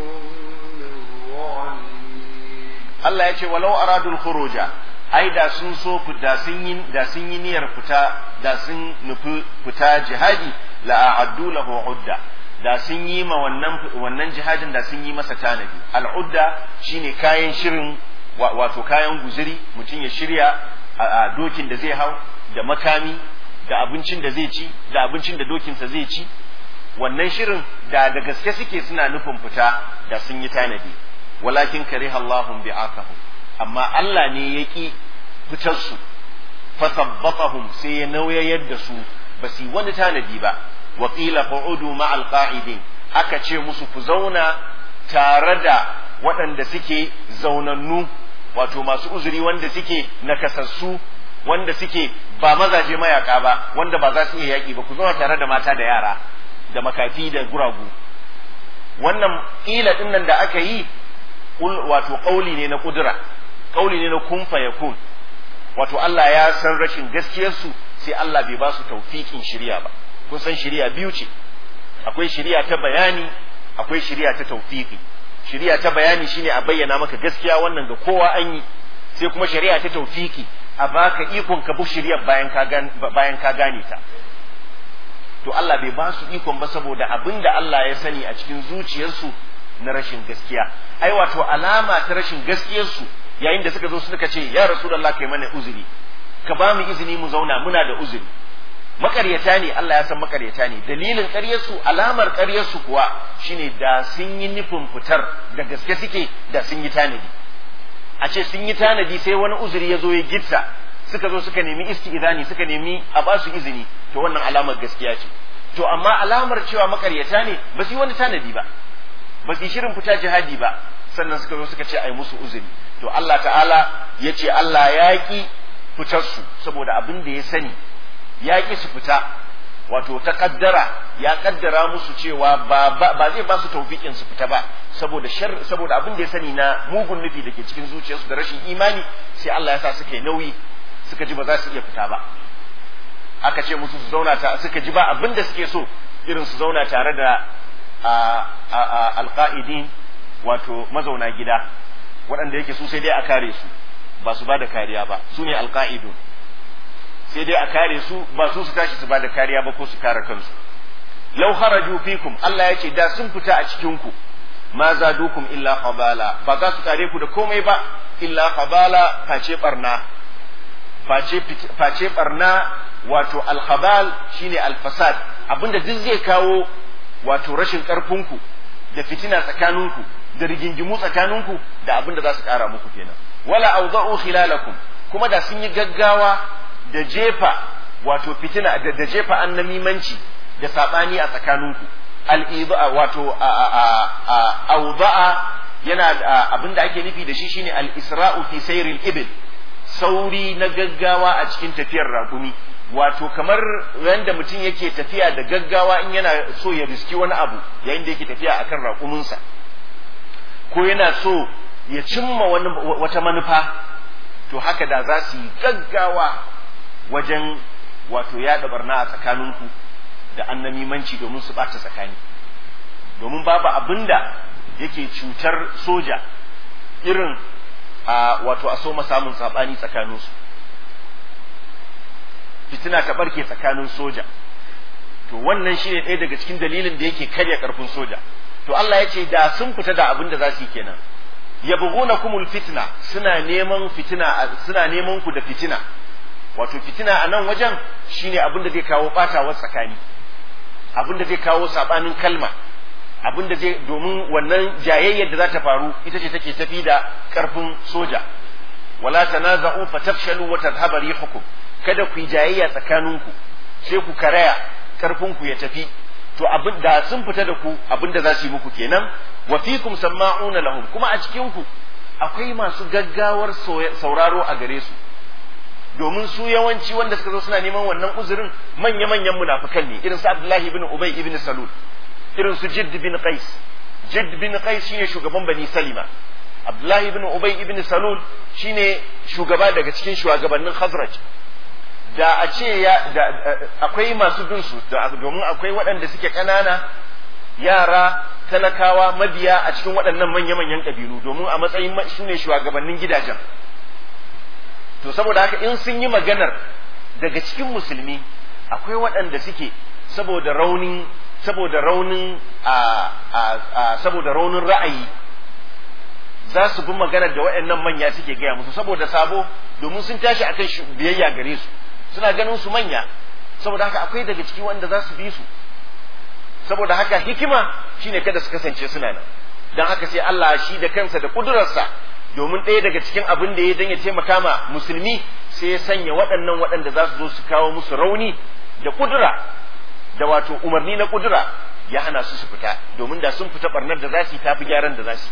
بالظالمين Allah ya ce walau aradul khuruja ai da sun so da sun yi da sun yi niyyar fita da sun nufi fita jihadi la a'addu lahu udda da sun yi ma wannan wannan jihadin da sun yi masa tanadi al'udda shine kayan shirin wato kayan guzuri mutum ya shirya a dokin da zai hau da makami da abincin da zai ci da abincin da dokinsa zai ci wannan shirin da da gaske suke suna nufin fita da sun yi tanadi walakin kariha Allahum bi'akahum amma Allah ne ya ki fitar su fasabbatahum sai ya nauyayar da su ba su yi wani tanadi ba wa qila qu'udu ma'al qa'idin aka ce musu ku zauna tare da waɗanda suke zaunannu wato masu uzuri wanda suke nakasassu wanda suke ba mazaje mayaka ba wanda ba za su iya yaƙi ba ku zauna tare da mata da yara da makafi da guragu wannan ƙila ɗin nan da aka yi wato ƙauli ne na ƙudura ƙauli ne na kun fayakun wato Allah ya san rashin gaskiyarsu sai Allah bai ba su taufiƙin shirya ba kun san shirya biyu ce akwai shirya ta bayani akwai shirya ta taufiƙi shirya ta bayani shine a bayyana maka gaskiya wannan ga kowa an yi sai kuma shari'a ta taufiƙi a baka ikon ka bi shirya bayan ka bayan ka gane ta to Allah bai ba su ikon ba saboda abin da Allah ya sani a cikin zuciyarsu na rashin gaskiya ai wato alama ta rashin gaskiyarsu yayin da suka zo suka ce ya rasulullah kai mana uzuri ka ba mu izini mu zauna muna da uzuri makaryata ne Allah ya san makaryata ne dalilin ƙaryarsu alamar ƙaryarsu kuwa shine da sun yi nufin fitar da gaske suke da sun yi tanadi a ce sun yi tanadi sai wani uzuri ya zo ya gitta suka zo suka nemi isti'izani suka nemi a ba su izini to wannan alamar gaskiya ce to amma alamar cewa makaryata ne ba su yi wani tanadi ba ba su yi shirin fita jihadi ba sannan suka zo suka ce ai musu uzuri to Allah ta'ala ya ce Allah ya ki fitar su saboda abin da ya sani ya ki su fita wato ta kaddara ya kaddara musu cewa ba ba zai ba su taufikin su fita ba saboda shar saboda abin da ya sani na mugun nufi da ke cikin zuciyarsu da rashin imani sai Allah ya sa suka yi nauyi suka ji ba za su iya fita ba aka ce musu su zauna ta suka ji ba abin da suke so irin su zauna tare da alqa'idin wato mazauna gida waɗanda yake su sai dai a kare su ba su ba da kariya ba su ne alqa'idun sai dai a kare su ba su su tashi su ba da kariya ba ko su kare kansu law kharaju fikum Allah ya ce da sun fita a cikin ku ma zadukum illa qabala ba za su kare ku da komai ba illa qabala face barna face face barna wato alkhabal shine alfasad abinda duk zai kawo wato rashin karfinku da fitina tsakaninku da rigingimu tsakaninku da abinda za su kara muku kenan wala awda'u khilalakum kuma da sun yi gaggawa da jefa wato fitina da, da jefa annamimanci da sabani a tsakaninku al-idha wato awda'a yana abinda ake nufi da shi shine al-isra'u fi sayril ibil sauri na gaggawa a cikin tafiyar raƙumi wato kamar yadda mutum yake tafiya da gaggawa in yana so ya riski wani abu yayin da yake tafiya akan raƙuminsa ko yana so ya cimma wani wata manufa to haka da za su yi gaggawa wajen wato yaɗa barna a tsakaninku da annamimanci domin su ɓata tsakani domin babu abin da yake cutar soja irin a wato a so samun saɓani tsakaninsu fitina ta barke tsakanin soja to wannan shi ne ɗaya daga cikin dalilin da yake karya ƙarfin soja to Allah ya ce da sun fita da abin da za su yi kenan yabghuna kumul fitna suna neman fitina suna neman ku da fitina wato fitina a nan wajen shine abin da zai kawo batawar tsakani abin da zai kawo sabanin kalma abin da zai domin wannan jayayyar da za ta faru ita ce take tafi da ƙarfin soja wala tanaza'u fatafshalu wa tadhhabu rihukum kada ku yi jayayya tsakaninku sai ku karaya karfinku ya tafi to abin da sun fita da ku abin da za su yi muku kenan wa fikum sama'una lahum kuma a cikin ku akwai masu gaggawar sauraro a gare su domin su yawanci wanda suka zo suna neman wannan uzurin manya manyan munafikan ne irin su Abdullahi ibn Ubay ibn Salul irin su Jidd bin Qais Jidd bin Qais shine shugaban Bani Salima Abdullahi ibn Ubay ibn Salul shine shugaba daga cikin shugabannin Khazraj da a ce ya da akwai masu bin su domin akwai waɗanda suke ƙanana yara talakawa mabiya a cikin waɗannan manya-manyan ƙabilu domin a matsayin su ne shugabannin gidajen to saboda haka in sun yi maganar daga cikin musulmi akwai waɗanda suke saboda raunin saboda raunin a saboda raunin ra'ayi za su bi maganar da waɗannan manya suke gaya musu saboda sabo domin sun tashi akan biyayya gare su suna ganin su manya saboda haka akwai daga ciki wanda za su bi su saboda haka hikima shine kada su kasance suna nan don haka sai Allah shi da kansa da kudurarsa domin ɗaya daga cikin abin da ya dan ya taimaka ma musulmi sai ya sanya waɗannan waɗanda za su zo su kawo musu rauni da kudura da wato umarni na kudura ya hana su su fita domin da sun fita barnar da za su yi tafi gyaran da za su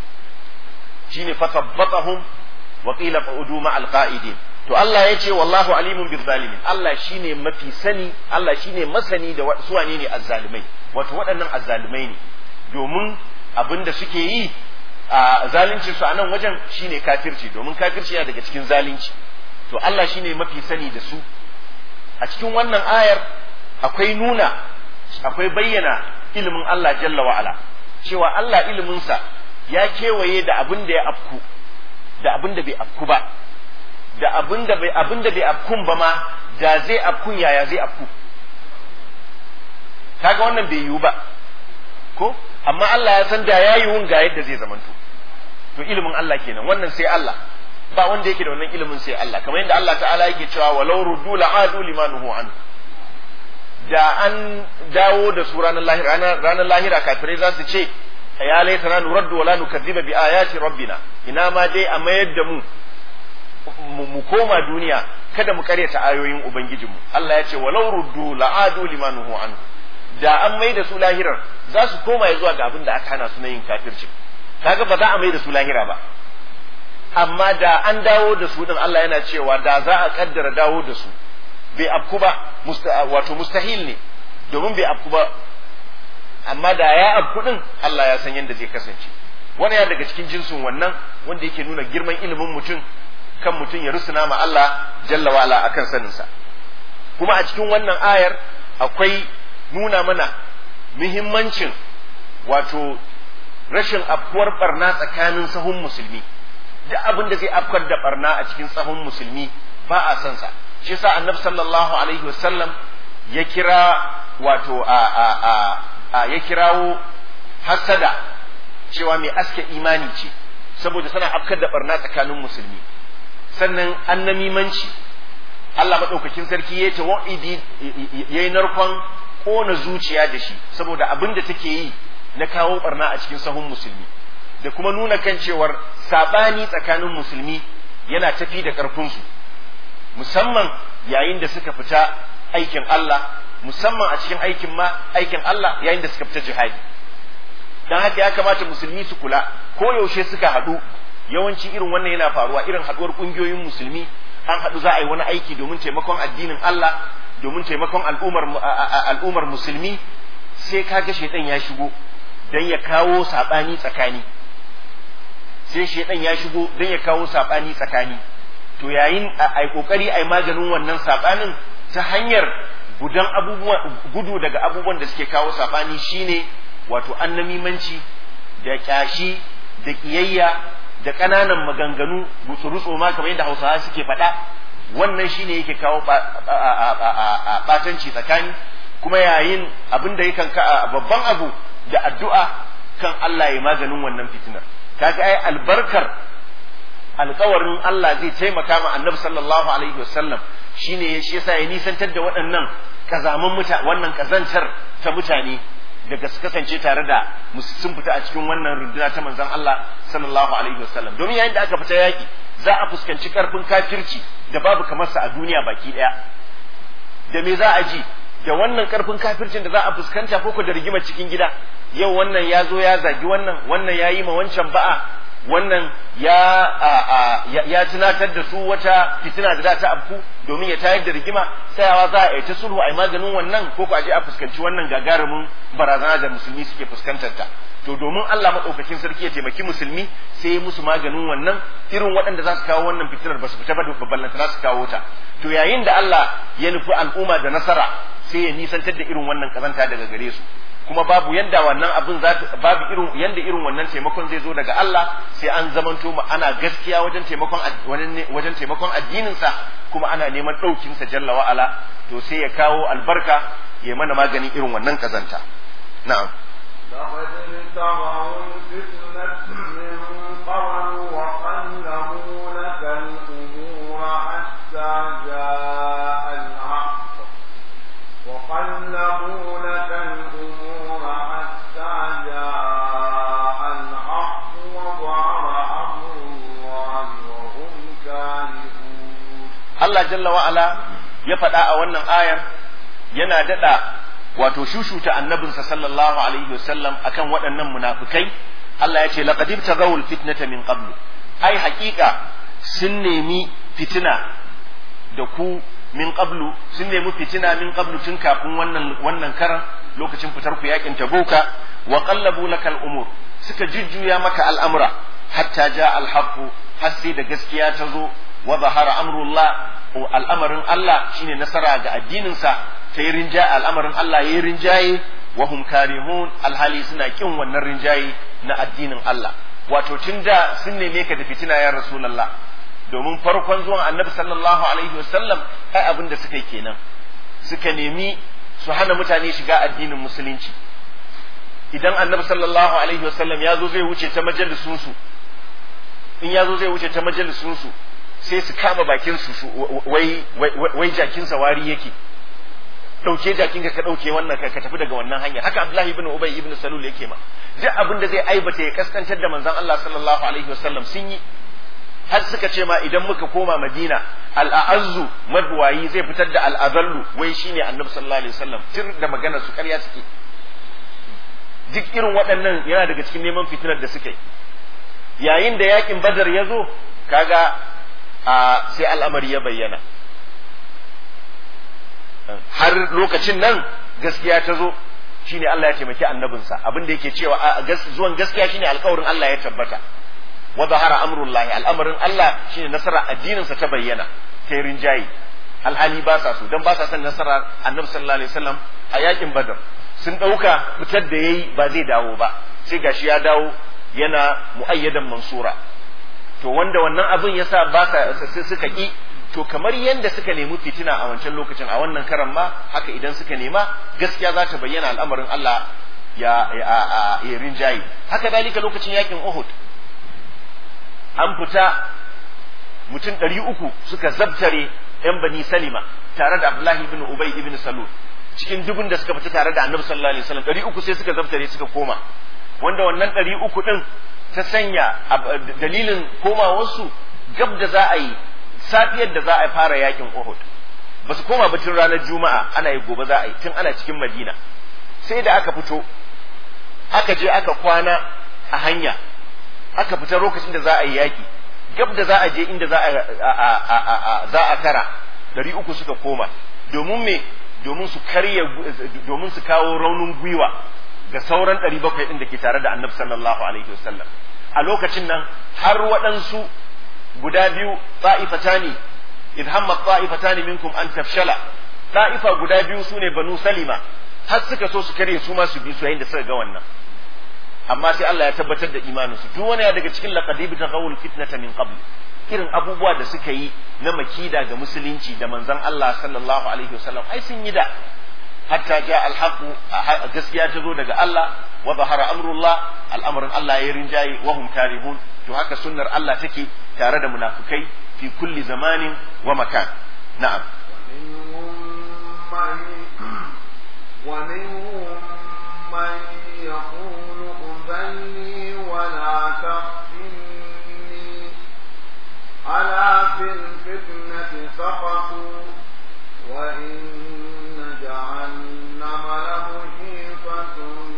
shine fasabbatahum wa qila qa'udu ma alqa'idin to Allah ya ce wallahu alimun bil zalimin Allah shine mafi sani Allah shine masani da su wane ne azzalimai wato waɗannan azzalimai ne domin abin da suke yi a zalunci su a nan wajen shine kafirci domin kafirci yana daga cikin zalunci to Allah shine mafi sani da su a cikin wannan ayar akwai nuna akwai bayyana ilimin Allah jalla wa ala cewa Allah iliminsa ya kewaye da abin da ya afku da abin da bai afku ba da abin da bai abin da bai afkun ba ma da zai afkun yaya zai afku kaga wannan bai yiwu ba ko amma Allah ya san da ya yiwu ga yadda zai zamanto to ilimin Allah kenan wannan sai Allah ba wanda yake da wannan ilimin sai Allah kamar yadda Allah ta'ala yake cewa walau ruddu la'adu limanuhu an da an dawo da su ranar lahira ranar lahira kafirai za su ce ya laitana nuraddu wala nukazziba bi ayati rabbina ina ma dai a mayar da mu mu koma duniya kada mu karyata ayoyin ubangijinmu Allah ya ce walau ruddu la'adu limanuhu an da an mai da su lahirar za su koma zuwa ga abin da aka hana su na yin kafirci kaga ba za a mai da su lahira ba amma da an dawo da su din Allah yana cewa da za a kaddara dawo da su bai afku ba wato mustahil ne domin bai afku ba amma da ya afku din Allah ya san yadda zai kasance wani ya daga cikin jinsin wannan wanda yake nuna girman ilimin mutum kan mutum ya rusuna ma Allah jalla wa ala akan saninsa kuma a cikin wannan ayar akwai nuna mana muhimmancin wato rashin afkuwar barna tsakanin sahun musulmi duk abin da zai afkar da barna a cikin sahun musulmi ba a son sa shi yasa annabi sallallahu alaihi wasallam ya kira wato a a a, a ya kirawo hasada cewa mai aske imani ce saboda sana afkar da barna tsakanin musulmi sannan annamimanci Allah maɗaukakin sarki ya wa'idi ya yi narkon ƙona zuciya da shi saboda abin da take yi na kawo barna a cikin sahun musulmi da kuma nuna kan cewar saɓani tsakanin musulmi yana tafi da ƙarfinsu musamman yayin da suka fita aikin Allah musamman a cikin aikin ma aikin Allah yayin da suka fita jihadi dan haka ya kamata musulmi su kula ko yaushe suka haɗu yawanci irin wannan yana faruwa irin haɗuwar ƙungiyoyin musulmi an haɗu za a yi wani aiki domin taimakon addinin Allah domin taimakon al'ummar al'ummar musulmi sai kaga shaitan ya shigo dan ya kawo sabani tsakani sai shaitan ya shigo dan ya kawo sabani tsakani to yayin ai kokari ai maganin wannan sabanin ta hanyar gudan abubuwa gudu daga abubuwan da suke kawo sabani shine wato annamimanci da kyashi da kiyayya da ƙananan maganganu rutsu ma kamar yadda hausawa suke faɗa wannan shine yake kawo ɓatanci tsakani kuma yayin abin da yakan ka babban abu da addu'a kan Allah ya maganin wannan fitinar kaga ai albarkar alkawarin Allah zai taimaka ma annabi sallallahu alaihi wasallam shine shi yasa ya nisantar da waɗannan kazaman mutane wannan kazantar ta mutane daga su kasance tare da sun fita a cikin wannan runduna ta manzon Allah sallallahu alaihi wasallam domin yayin da aka fita yaki za a fuskanci karfin kafirci da babu kamar sa a duniya baki daya da me za a ji da wannan karfin kafircin da za a fuskanta ko da rigimar cikin gida yau wannan ya zo ya zagi wannan wannan ya yi ma wancan ba'a wannan ya ya tunatar da su wata fitina da za ta afku domin ya tayar da rigima tsayawa za a yi ta sulhu a yi maganin wannan ko ku aje a fuskanci wannan gagarumin barazana da musulmi suke fuskantar ta to domin Allah madaukakin sarki ya taimaki musulmi sai ya musu maganin wannan irin waɗanda za su kawo wannan fitinar ba su fita ba da ballanta za su kawo ta to yayin da Allah ya nufi al'umma da nasara sai ya nisantar da irin wannan kazanta daga gare su kuma babu yanda wannan abin za babu irin yanda irin wannan taimakon zai zo daga Allah sai an zamanto ana gaskiya wajen taimakon wajen taimakon addinin sa kuma ana neman ɗaukin sa jalla wa ala to sai ya kawo albarka ya mana maganin irin wannan kazanta na'am لقد ابتغوا الفتنة من قبل وقلبوا لك الأمور حتى جاء الحق وقلبوا لك الأمور حتى جاء الحق وظهر أمر الله وهم كارهون Allah jalla wa ala ya faɗa a wannan ayar yana daɗa wato shushuta annabinsa sallallahu alaihi wasallam akan waɗannan munafikai Allah ya ce laqad ibtaghawul fitnata min qablu ai haƙiƙa sun nemi fitina da ku min qablu sun nemi fitina min qablu tun kafin wannan wannan karan lokacin fitar ku yakin tabuka wa qallabu lakal umur suka jujjuya maka al'amura hatta ja al har sai da gaskiya ta zo wa zahara amrullah al'amarin Allah shine nasara ga addininsa ta yi rinjaye al'amarin Allah ya yi rinjaye wa hum karimun alhali suna kin wannan rinjaye na addinin Allah wato tun da sun neme ka da fitina ya rasulullah domin farkon zuwan annabi sallallahu alaihi wasallam kai abin da suka yi kenan suka nemi su hana mutane shiga addinin musulunci idan annabi sallallahu alaihi wasallam ya zo zai wuce ta majalisunsu in ya zo zai wuce ta majalisunsu sai su kama bakin su wai wai jakin wari yake dauke jakin ka dauke wannan ka tafi daga wannan hanya haka Abdullahi ibn Ubay ibn Salul yake ma duk abin da zai aibata ya kaskantar da manzon Allah sallallahu alaihi wasallam sun yi har suka ce ma idan muka koma Madina al-a'azzu madwayi zai fitar da al-azallu wai shine Annabi sallallahu alaihi wasallam tir da magana su ƙarya suke duk irin waɗannan yana daga cikin neman fitinar da suka yi yayin da yakin badar ya zo kaga a sai al'amari ya bayyana har lokacin nan gaskiya ta zo shine Allah ya taimaki annabinsa abin da yake cewa zuwan gaskiya shine alkawarin Allah ya tabbata wa zahara amrullahi al'amarin Allah shine nasara addinin sa ta bayyana ta rinjayi alhali ba sa so dan ba sa son nasara annabi sallallahu alaihi wasallam a yakin badar sun dauka fitar da yayi ba zai dawo ba sai gashi ya dawo yana muayyadan mansura to wanda wannan abin yasa ba sa suka ki to kamar yadda suka nemi fitina a wancan lokacin a wannan karan ma haka idan suka nema gaskiya za ta bayyana al'amarin Allah ya ya rinjayi haka dalika lokacin yakin Uhud an fita mutum ɗari uku suka zabtare ‘yan bani Salima tare da Abdullahi ibn Ubay ibn Salul cikin dubun da suka fita tare da Annabi sallallahu alaihi wasallam ɗari uku sai suka zabtare suka koma wanda wannan ɗari uku ɗin ta sanya dalilin komawarsu gab da za a yi safiyar da za a fara yakin Uhud ba su koma ba tun ranar Juma'a ana yi gobe za a yi tun ana cikin Madina sai da aka fito aka je aka kwana a hanya aka fita lokacin da za a yi yaki gab da za a je inda za a za a kara dari uku suka koma domin me domin su karya domin su kawo raunin gwiwa ga sauran ɗari bakwai ɗin da ke tare da annabi sallallahu alaihi wasallam a lokacin nan har waɗansu guda biyu ta'ifatani idh hamma ta'ifatani minkum an tafshala ta'ifa guda biyu sune banu salima har suka so su kare su ma su bi su yayin da suka ga wannan amma sai Allah ya tabbatar da imanin su duk wani daga cikin laqadib taghawul fitnata min qabl irin abubuwa da suka yi na makida ga musulunci da manzon Allah sallallahu alaihi wasallam ai sun yi da hatta ja alhaqu gaskiya ta zo daga Allah wa zahara amrullah al'amarin Allah ya rinjaye wa hum karihun to haka sunnar Allah take tare da munafukai fi kulli zamanin wa makan na'am ومنهم من يقول أذني ولا تفتني ألا في الفتنة سقطوا وإن جهنم لمحيطة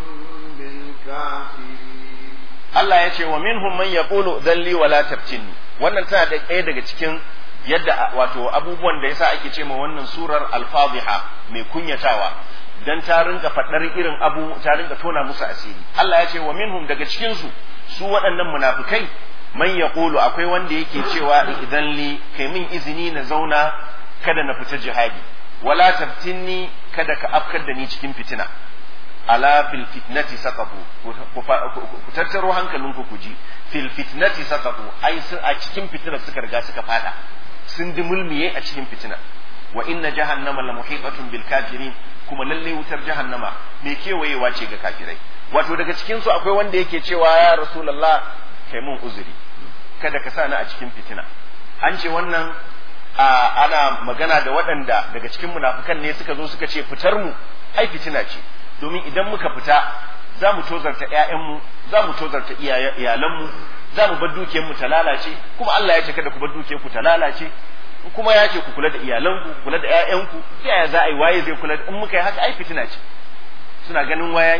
بالكافرين Allah ya ce wa minhum man yaqulu dhalli wala tabtinni wannan tana da ɗaya daga cikin yadda wato abubuwan da yasa ake ce ma wannan surar al-fadhiha mai kunyatawa dan ta rinka faɗar irin abu ta rinka tona musu asiri Allah ya ce wa minhum daga cikin su su waɗannan munafikai man yaqulu akwai wanda yake cewa idan li kai min izini na zauna kada na fita jihadi wala tabtinni kada ka afkar da ni cikin fitina ala fil fitnati saqatu ku tattaro hankalinku ku ji fil fitnati saqatu ai sun a cikin fitinar suka riga suka fada sun dimulmiye a cikin fitina wa inna jahannama la muhitatun bil kafirin kuma lalle wutar jahannama mai kewayewa ce ga kafirai wato daga cikin su akwai wanda yake cewa ya rasulullah kai mun uzuri kada ka sa ni a cikin fitina an ce wannan ana magana da waɗanda daga cikin munafukan ne suka zo suka ce fitar mu ai fitina ce domin idan muka fita za mu tozarta ‘ya'yanmu za mu tozarta iyalanmu za mu bar dukiyarmu ta lalace kuma Allah ya ce kada ku bar dukiyarku ta lalace kuma ya ce ku kula da iyalanku ku kula da ‘ya'yanku ta yaya za a yi waye zai kula da in muka yi haka ai fitina ce suna ganin waya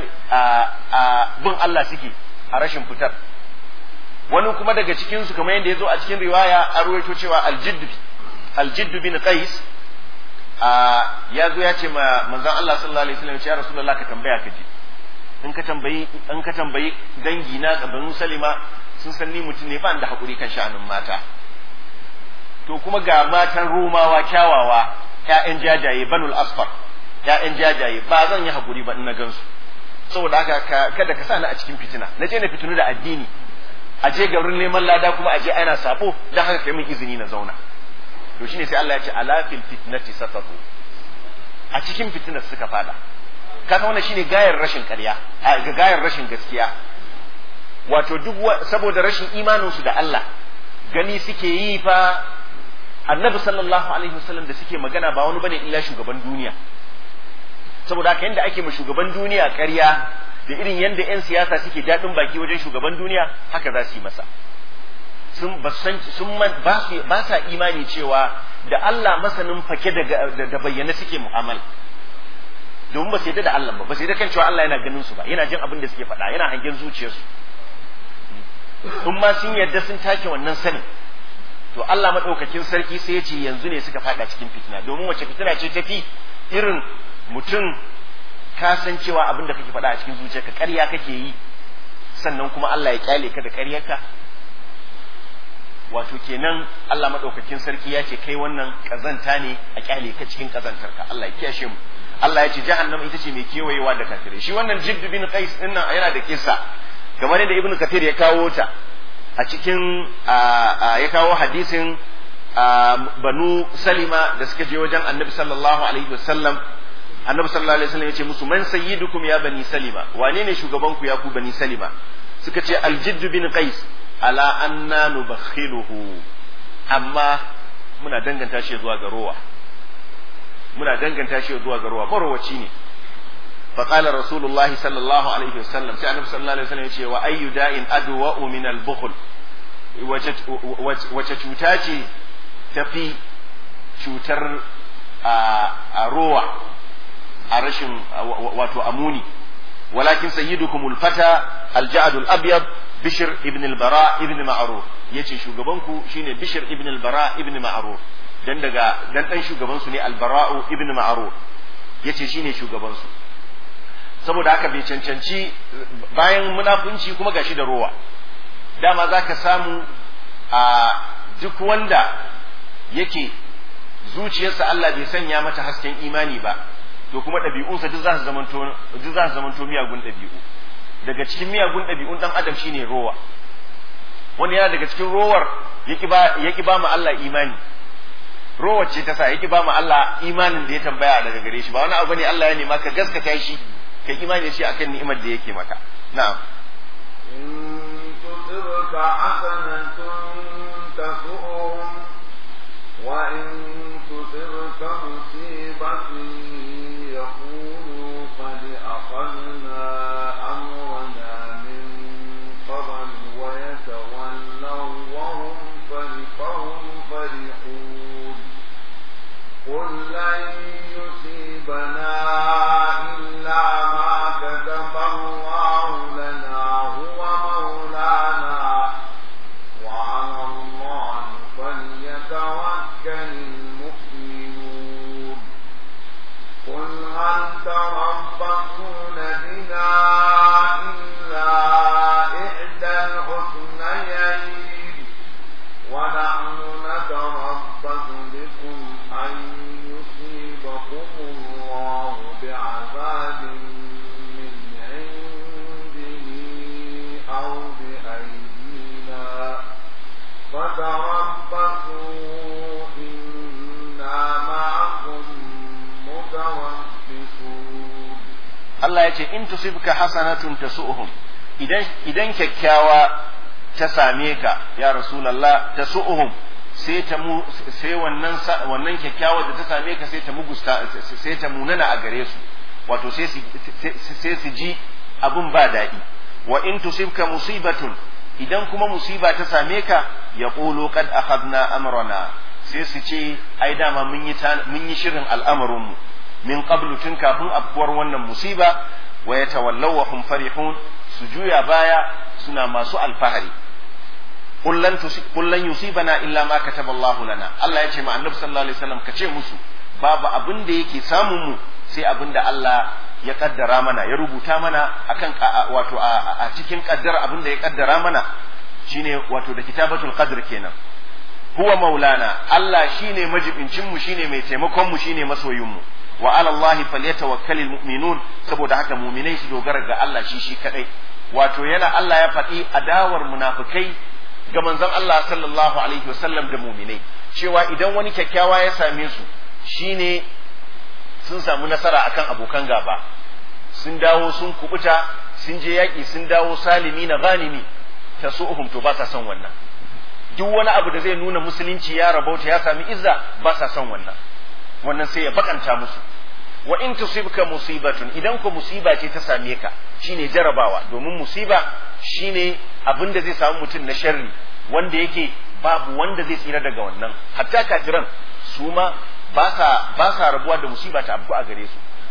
a bin Allah suke a rashin fitar wani kuma daga cikin su kamar yadda ya zo a cikin riwaya a ruwaito cewa aljiddu aljiddu bin qais ya zo ya ce ma manzon Allah sallallahu alaihi wasallam ya rasulullah ka tambaya ka ji in ka tambayi in ka tambayi dangi na banu salima sun san ni mutum ne ba da hakuri kan sha'anin mata to kuma ga matan romawa kyawawa ƴaƴan jajaye banul asfar ƴaƴan jajaye ba zan yi hakuri ba in na gansu saboda haka kada ka sa ni a cikin fitina na je na fitinu da addini a je garin neman lada kuma a je ana sabo dan haka kai min izini na zauna to shine sai Allah ya ce ala fil fitnati saqatu a cikin fitinar suka fada kaga wannan shine gayar rashin ƙarya ga gayar rashin gaskiya wato duk saboda rashin imanin su da Allah gani suke yi fa annabi sallallahu alaihi wasallam da suke magana ba wani bane illa shugaban duniya saboda haka yanda ake ma shugaban duniya ƙarya da irin yanda 'yan siyasa suke daɗin baki wajen shugaban duniya haka za su yi masa sun ba san sun ba su ba sa imani cewa da Allah masanin fake da da bayyana suke mu'amala domin ba su yadda da Allah ba ba su yadda kan cewa Allah yana ganin su ba yana jin abin da suke faɗa yana hangen zuciyarsu in ma sun yarda sun take wannan sanin to Allah madaukakin sarki sai ya ce yanzu ne suka fada cikin fitina domin wace fitina ce tafi irin mutum ka san cewa abin da kake faɗa a cikin zuciyarka ƙarya kake yi sannan kuma Allah ya kyale ka da ƙaryarka wato kenan Allah madaukakin sarki ya ce kai wannan kazanta ne a kyale ka cikin kazantarka Allah ya kiyashe mu Allah ya ce jahannama ita ce mai kewayewa da kafirai shi wannan Jidd bin Qais din nan yana da kissa kamar yadda Ibn Kathir ya kawo ta a cikin ya kawo hadisin Banu Salima da suka je wajen Annabi sallallahu alaihi wasallam Annabi sallallahu alaihi wasallam ya ce musu man sayyidukum ya bani Salima wane ne shugaban ku ya ku bani Salima suka ce Al-Jidd bin Qais ala anna nubakhiluhu amma muna danganta shi zuwa ga rowa muna danganta shi zuwa ga rowa marowaci ne fa qala rasulullahi sallallahu alaihi wasallam sai annabi sallallahu alaihi wasallam ya ce wa ayyu da'in adwa min al-bukhl wace cuta ce tafi cutar a rowa a rashin wato amuni walakin sayyidukumul fata al-ja'd al-abyad Bishir ibn al-Bara ibn Ma'ruf yace shugaban ku shine Bishir ibn al-Bara ibn Ma'ruf dan daga dan dan shugaban su ne al-Bara'u ibn Ma'ruf yace shine shugaban su saboda haka bai cancanci bayan munafunci kuma gashi da rowa dama zaka samu a duk wanda yake zuciyarsa Allah bai sanya mata hasken imani ba to kuma ɗabi'unsa duk za su zamanto duk za su zamanto miyagun ɗabi'u daga cikin miyagun ɗabi'un ɗan adam shine rowa wani yana daga cikin rowar yaki ba mu Allah imani rowar ce ta sa yaki ba mu Allah imanin da ya tambaya daga gare shi ba wani abu ne Allah ya nema ka gaskata shi ka imani shi akan ni'imar da yake maka na'am إن تصبك حسنة تسؤهم وإن تصبك مصيبة يقولوا قد أخذنا أمرنا من قبل ويتولوا وهم فرحون فرحون قل لن يصيبنا إلا ما كتب الله لنا هو مولانا وعلى الله فليتوكل المؤمنون قل هل تربصون بنا إلا إحدى الحسنيين ونحن نتربص بكم أن يصيبكم الله بعذاب من عنده أو بأيدينا فتربصوا إنا معكم متربصون Allah ya ce in tusibka hasanatun tasu'uhum idan idan kyakkyawa ta same ka ya rasulullah tasu'uhum sai ta mu sai wannan wannan kyakkyawa da ta same ka sai ta mugusta sai ta munana a gare su wato sai su sai su ji abun ba daɗi wa in tusibka musibatun idan kuma musiba ta same ka ya qulu qad akhadna amrana sai su ce ai dama mun yi mun yi shirin al'amarinmu min qablu tun kafin afkuwar wannan musiba wa yatawallaw wa hum farihun su juya baya suna masu alfahari kullan kullan yusibana illa ma kataba Allahu lana Allah ya ce ma annabi sallallahu alaihi wasallam ka ce musu babu abin da yake samun mu sai abin da Allah ya kaddara mana ya rubuta mana akan wato a cikin kaddara abin da ya kaddara mana shine wato da kitabatul qadr kenan huwa maulana Allah shine majibincin mu shine mai taimakon mu shine masoyin mu wa ala Allah falyatawakkalul mu'minun saboda haka mu'minai su dogara ga Allah shi shi kadai wato yana Allah ya faɗi adawar munafikai ga manzon Allah sallallahu alaihi wasallam da mu'minai cewa idan wani kyakkyawa ya same su shine sun samu nasara akan abokan gaba sun dawo sun kubuta sun je yaƙi sun dawo salimi na ghanimi tasu'uhum to ba sa son wannan duk wani abu da zai nuna musulunci ya rabauta ya sami izza ba sa son wannan wannan sai ya bakanta musu wa in tusibka musibatun idan ko musiba ce ta same ka shine jarabawa domin musiba shine abin da zai samu mutum na sharri wanda yake babu wanda zai tsira daga wannan hatta kafiran su ma ba sa ba sa rabuwa da musiba ta abu a gare su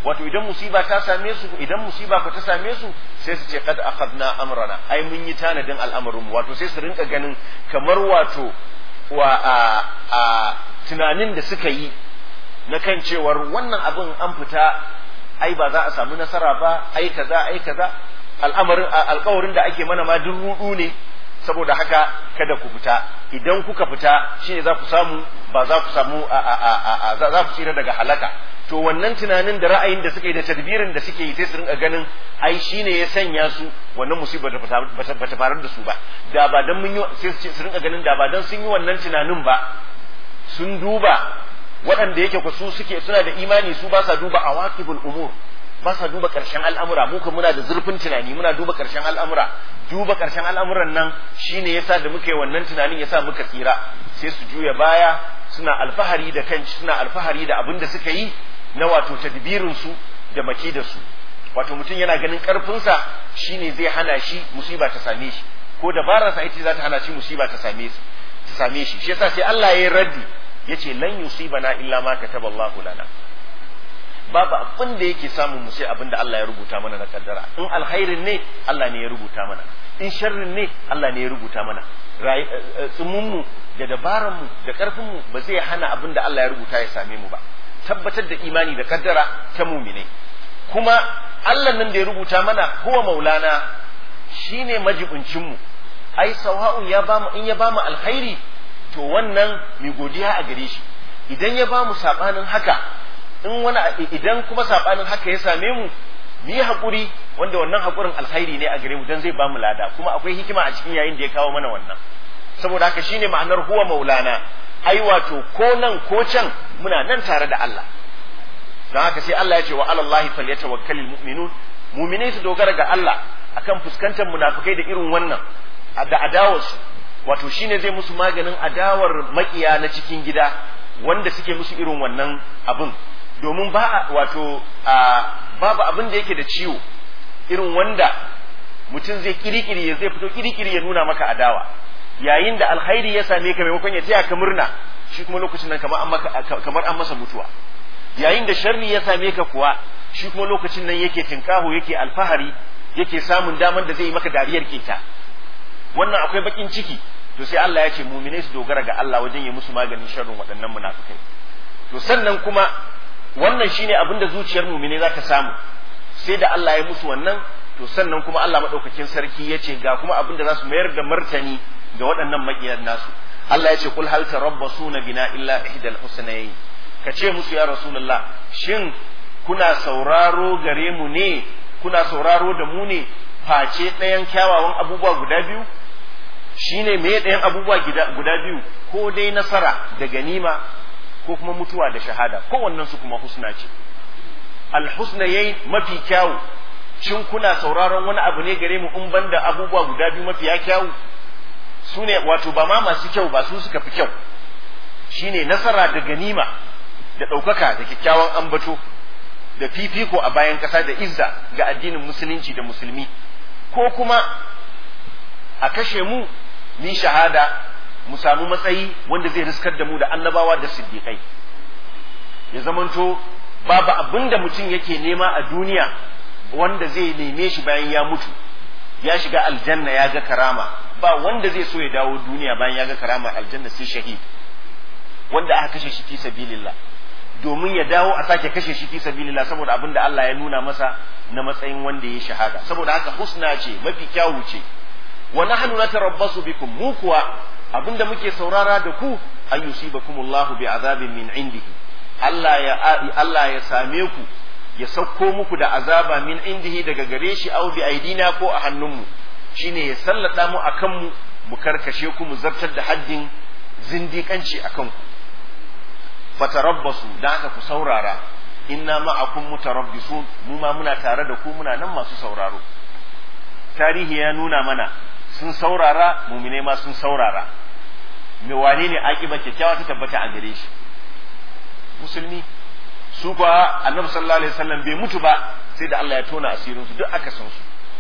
wato idan musiba ta same su idan musiba ko ta same su sai su ce qad akhadna amrana ai mun yi tanadin al'amarin wato sai su rinka ganin kamar wato wa a, a tunanin da suka yi na kan cewar wannan abin an fita ai ba za a samu nasara ba ai kaza ai kaza al'amarin alƙawarin da ake mana ma duk rudu ne saboda haka kada ku fita idan kuka fita shine za ku samu ba za ku samu za ku tsira daga halaka to wannan tunanin da ra'ayin da suke da tadbirin da suke yi sai su rinka ganin ai shine ya sanya su wannan musibar da bata faru da su ba da ba dan mun yi sai su rinka ganin da ba dan sun yi wannan tunanin ba sun duba waɗanda yake ku su suke suna da imani su ba sa duba awaqibul umur ba sa duba ƙarshen al'amura mu muna da zurfin tunani muna duba ƙarshen al'amura duba ƙarshen al'amuran nan shine yasa da muka yi wannan tunanin yasa muka tsira sai su juya baya suna alfahari da kanci suna alfahari da abin da suka yi na wato tadbirin su da maki da su wato mutum yana ganin ƙarfinsa shine zai hana shi musiba ta same shi ko dabararsa ita za ta hana shi musiba ta same shi ta same shi shi yasa sai Allah ya yi raddi yace lan yusibana illa ma kataballahu lana babu abin da yake samun mu sai abin da Allah ya rubuta mana na kaddara in alkhairin ne Allah ne ya rubuta mana in sharrin ne Allah ne ya rubuta mana tsumun mu da dabaran mu da karfin mu ba zai hana abin da Allah ya rubuta ya same mu ba tabbatar da imani da kaddara ta mumine kuma Allah nan da ya rubuta mana huwa maulana shine majibincin mu ai sawa'un ya bamu in ya bamu alkhairi to wannan mai godiya a gare shi idan ya bamu sabanin haka in wani idan kuma sabanin haka ya same mu mu yi haƙuri wanda wannan haƙurin alkhairi ne a gare mu dan zai bamu lada kuma akwai hikima a cikin yayin da ya kawo mana wannan saboda haka shine ma'anar huwa maulana ai wato ko nan ko can muna nan tare da Allah don haka sai Allah ya ce wa alallahi falyatawakkalul mu'minun mu'minai su dogara ga Allah akan fuskantar munafikai da irin wannan da adawarsu wato shine zai musu maganin adawar makiya na cikin gida wanda suke musu irin wannan abin domin ba wato babu abin da yake da ciwo irin wanda mutum zai kirikiri ya zai fito kirikiri ya nuna maka adawa yayin da alkhairi ya same ka maimakon ya taya ka murna shi kuma lokacin nan kamar an maka kamar an masa mutuwa yayin da sharri ya same ka kuwa shi kuma lokacin nan yake tinkaho yake alfahari yake samun daman da zai yi maka dariyar keta wannan akwai bakin ciki to sai Allah ya ce mu'minai su dogara ga Allah wajen yi musu maganin sharrin waɗannan munafikai to sannan kuma wannan shine abin da zuciyar mumine za ta samu sai da Allah ya musu wannan to sannan kuma Allah madaukakin sarki ya ce ga kuma abin da za su mayar da martani ga waɗannan maƙiyar nasu Allah ya ce kul hal tarabbasuna bina illa ihdal husnayn ka ce musu ya rasulullah shin kuna sauraro gare mu ne kuna sauraro da mu ne face ɗayan kyawawan abubuwa guda biyu shine me ɗayan abubuwa guda biyu ko dai nasara da ganima ko kuma mutuwa da shahada kowannen su kuma husna ce alhusna yayi mafi kyawu shin kuna sauraron wani abu ne gare mu in banda abubuwa guda biyu mafiya kyawu su ne wato ba ma masu kyau ba su suka fi kyau shine nasara da ganima da ɗaukaka da kyakkyawan ambato da fifiko a bayan ƙasa da izza ga addinin musulunci da musulmi ko kuma a kashe mu ni shahada mu samu matsayi wanda zai riskar da mu da annabawa da siddiƙai ya zamanto babu abin da mutum yake nema a duniya wanda zai neme shi bayan ya mutu ya shiga aljanna ya ga karama ba wanda zai so ya dawo duniya bayan ya ga karama aljanna sai shahid wanda aka kashe shi fi sabilillah domin ya dawo a sake kashe shi fi sabilillah saboda abin da Allah ya nuna masa na matsayin wanda ya shahada saboda haka husna ce mafi kyawu ce wa nahnu natarabbasu bikum mu kuwa abinda muke saurara da ku an yusibakumullahu bi azabin min indihi Allah ya Allah ya same ku ya sauko muku da azaba min indihi daga gare shi au bi aidina ko a hannunmu shine ya sallada mu akan mu mu karkashe ku mu zartar da haddin zindikanci akan ku fatarabbasu dan haka ku saurara inna ma'akum mutarabbisun mu ma muna tare da ku muna nan masu sauraro tarihi ya nuna mana sun saurara mumine ma sun saurara me wane ne akiba kyakkyawa ta tabbata a gare shi musulmi su kuwa annabi sallallahu alaihi wasallam bai mutu ba sai da Allah ya tona asirin su duk aka san su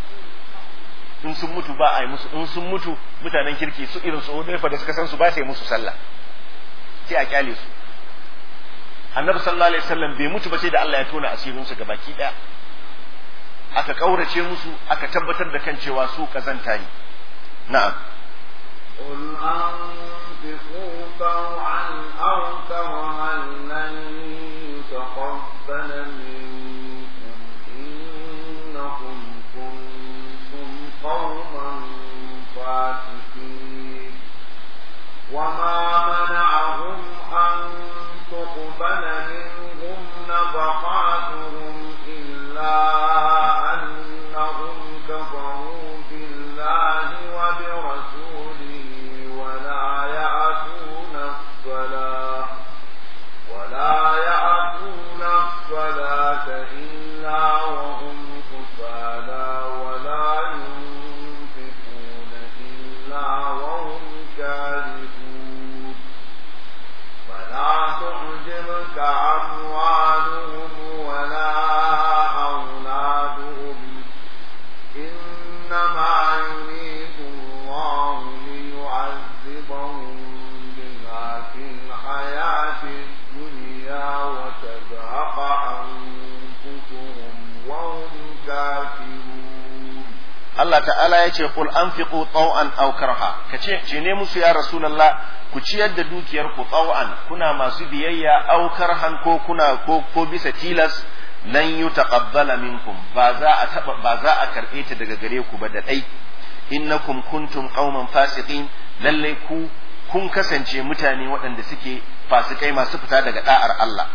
in sun mutu ba a yi musu in sun mutu mutanen kirki su irin su Hudayfa da suka san su ba sai musu sallah sai a kyale su annabi sallallahu alaihi wasallam bai mutu ba sai da Allah ya tona asirin su gabaki daya aka kaurace musu aka tabbatar da kan cewa su kazanta ne na'am قل أنفقوا طوعا أو كرها لن يتقبل منكم إنكم كنتم قوما فاسقين وما منعهم أن تقبل منهم نفقاتهم إلا أنهم كفروا بالله وبرسوله ولا يأتون الصلاة ولا يأتون الصلاة إلا وهم كسالى ولا ينفقون إلا وهم كارهون فلا تعجبك أموالهم ولا أولادهم إنما يريد الله ليعذبهم بها في الحياة الدنيا وتزهق أنفسهم وهم كافرون Allah ta'ala ya ce qul anfiqu taw'an aw karha kace ce ne musu ya rasulullah ku ciyar da dukiyar ku taw'an kuna masu biyayya aw karhan ko kuna ko, ko bisa tilas lan yutaqabbala minkum ba za a taba ba za a karbe ta daga gare ku ba da dai innakum kuntum qauman fasiqin lalle ku kun kasance mutane waɗanda suke fasikai masu fita daga da'ar Allah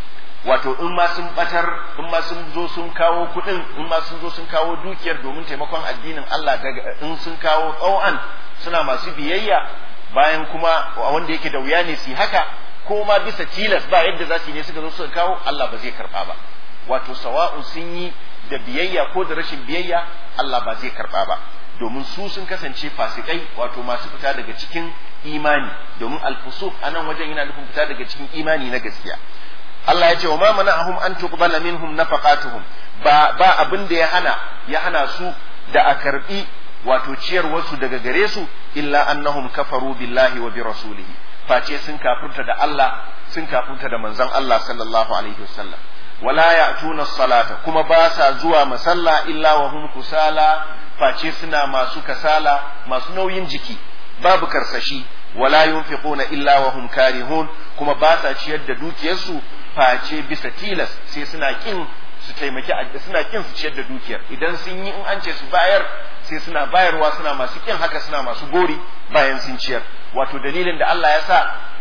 wato in ma sun batar in ma sun zo sun kawo kuɗin in ma sun zo sun kawo dukiyar domin taimakon addinin Allah daga in sun kawo tsawon suna masu biyayya bayan kuma wanda yake da wuya ne su haka ko ma bisa tilas ba yadda za su yi ne suka zo suka kawo Allah ba zai karba ba wato sawa'un sun yi da biyayya ko da rashin biyayya Allah ba zai karba ba domin su sun kasance fasikai wato masu fita daga cikin imani domin alfusuf anan wajen yana nufin fita daga cikin imani na gaskiya Allah ya ce wa ma mana'ahum an tuqbala minhum nafaqatuhum ba ba abin da ya hana ya hana su da a karbi wato ciyarwarsu daga gare su illa annahum kafaru billahi wa bi rasulihi face sun kafirta da Allah sun kafirta da manzon Allah sallallahu alaihi wasallam wala ya'tuna salata kuma ba sa zuwa masalla illa wa hum kusala face suna masu kasala masu nauyin jiki babu karsashi wala yunfiquna illa wa hum karihun kuma ba sa ciyar da dukiyarsu face bisa tilas sai suna kin su taimaki suna kin su ciyar da dukiyar idan sun yi in an ce su bayar sai suna bayarwa suna masu kin haka suna masu gori bayan sun ciyar wato dalilin da Allah ya sa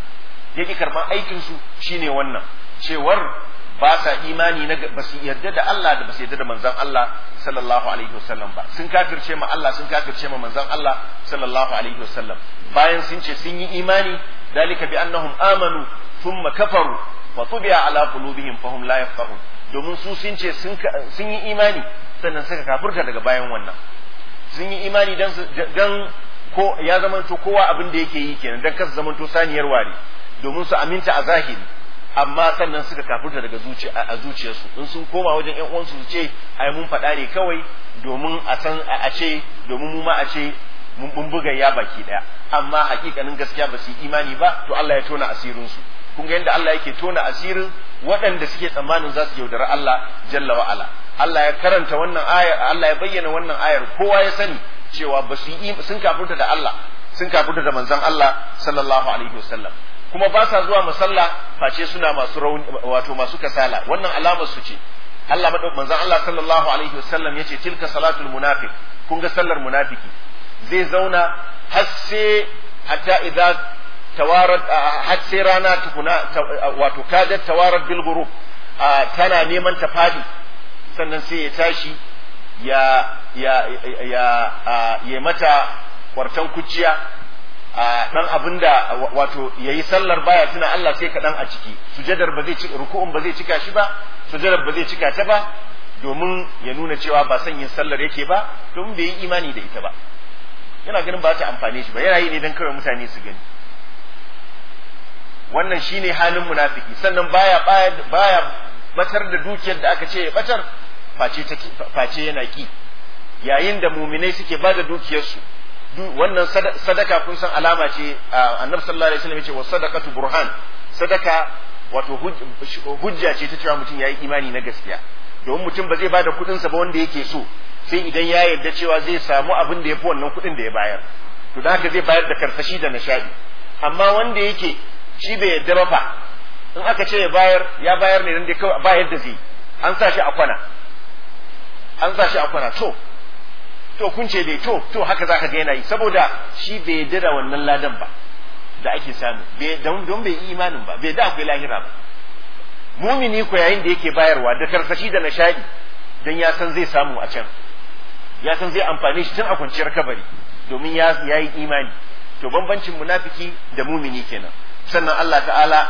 ya ki karban aikin su shine wannan cewar ba sa imani na ba su yarda da Allah da ba su yarda da manzon Allah sallallahu alaihi wasallam ba sun kafirce ma Allah sun kafirce ma manzon Allah sallallahu alaihi wasallam bayan sun ce sun yi imani dalika bi annahum amanu thumma kafaru fa tubi'a ala qulubihim fahum la yafqahun domin su sun ce sun yi imani sannan suka kafirta daga bayan wannan sun yi imani dan dan ko ya zamanto kowa abin da yake yi kenan dan kasa zamanto saniyar ware domin su aminta a zahiri amma sannan suka kafirta daga zuciya a zuciyarsu in sun koma wajen ƴan uwansu su ce ai mun faɗa ne kawai domin a san a ce domin mu ma a ce mun buga ya baki daya amma hakikanin gaskiya ba su yi imani ba to Allah ya tona asirin su kun ga yadda Allah yake tona asirin waɗanda suke tsammanin za su yaudari Allah jalla wa ala Allah ya karanta wannan ayar Allah ya bayyana wannan ayar kowa ya sani cewa ba su yi sun kafirta da Allah sun kafirta da manzon Allah sallallahu alaihi wasallam kuma ba sa zuwa musalla face suna masu rauni wato masu kasala wannan alamar su ce Allah manzon Allah sallallahu alaihi wasallam yace tilka salatul munafiq kun ga sallar munafiki zai zauna har sai hatta idza tawarat har sai rana tukuna wato kadat tawarat bil ghurub tana neman ta fadi sannan sai ya tashi ya ya ya ya mata kwartan kuciya dan abinda wato yayi sallar baya tuna Allah sai kaɗan a ciki sujadar ba zai cika ruku'un ba zai cika shi ba sujadar ba zai cika ta ba domin ya nuna cewa ba son yin sallar yake ba domin bai yi imani da ita ba yana ganin ba ta amfane shi ba yana yi ne don kawai mutane su gani wannan shine halin munafiki sannan baya baya batar da dukiyar da aka ce ya batar face face yana ki yayin da muminai suke ba da dukiyarsu wannan sadaka kun san alama ce annabi sallallahu alaihi wasallam yace wa sadaqatu burhan sadaka wato hujja ce ta cewa mutum ya yi imani na gaskiya domin mutum ba zai ba da kuɗinsa ba wanda yake so sai idan ya yarda cewa zai samu abin da ya fi wannan kuɗin da ya bayar to da haka zai bayar da karsashi da nishaɗi amma wanda yake shi bai yarda ba fa in aka ce ya bayar ya bayar ne dan da kawai ba yadda zai an sa shi a kwana an sa shi a kwana to to kun ce dai to to haka zaka ga yana yi saboda shi bai yarda da wannan ladan ba da ake samu don bai yi imanin ba bai da akwai lahira ba mumini ko yayin da yake bayarwa da karsashi da nishadi don ya san zai samu a can ya san zai amfani shi tun a kwanciyar kabari domin ya yi imani to bambancin munafiki da mumini kenan sannan Allah ta'ala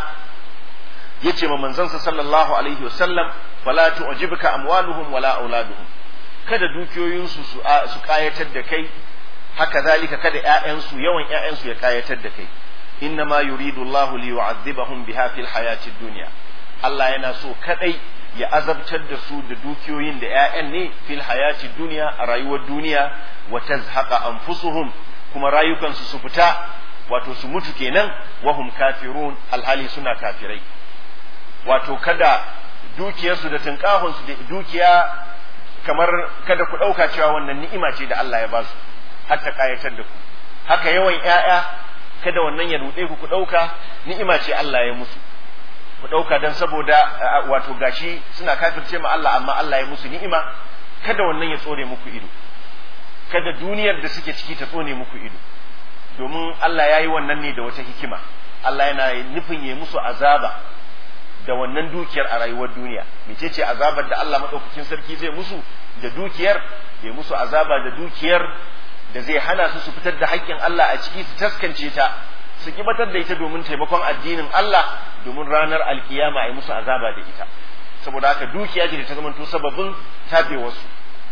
ya ce ma manzansa sallallahu alaihi wasallam fala tu'jibuka amwaluhum wala auladuhum kada dukiyoyinsu su kayatar da kai haka zalika kada ƴaƴansu yawan ƴaƴansu ya kayatar da kai innama yuridu Allahu li yu'adhibahum biha fil hayatid dunya Allah yana so kadai ya azabtar da su da dukiyoyin da ƴaƴan ne fil hayatid dunya a rayuwar duniya wa tazhaqa anfusuhum kuma rayukansu su fita wato su mutu kenan wahum kafirun alhali suna kafirai wato kada dukiyarsu da tunkahunsu da dukiya kamar kada ku ɗauka cewa wannan ni'ima ce da Allah ya ba su har ta kayatar da ku haka yawan ƴaƴa kada wannan ya ruɗe ku ku ɗauka ni'ima ce Allah ya musu ku ɗauka don saboda wato gashi suna kafirce ma Allah amma Allah ya musu ni'ima kada wannan ya tsore muku ido kada duniyar da suke ciki ta tsone muku ido domin Allah ya yi wannan ne da wata hikima Allah yana nufin ya musu azaba da wannan dukiyar a rayuwar duniya mecece azabar da Allah maɗaukakin sarki zai musu da dukiyar ya musu azaba da dukiyar da zai hana su su fitar da haƙƙin Allah a ciki su taskance ta su kibatar da ita domin taimakon addinin Allah domin ranar alkiyama a musu azaba da ita saboda haka dukiya ce da ta zamanto sababin tabewarsu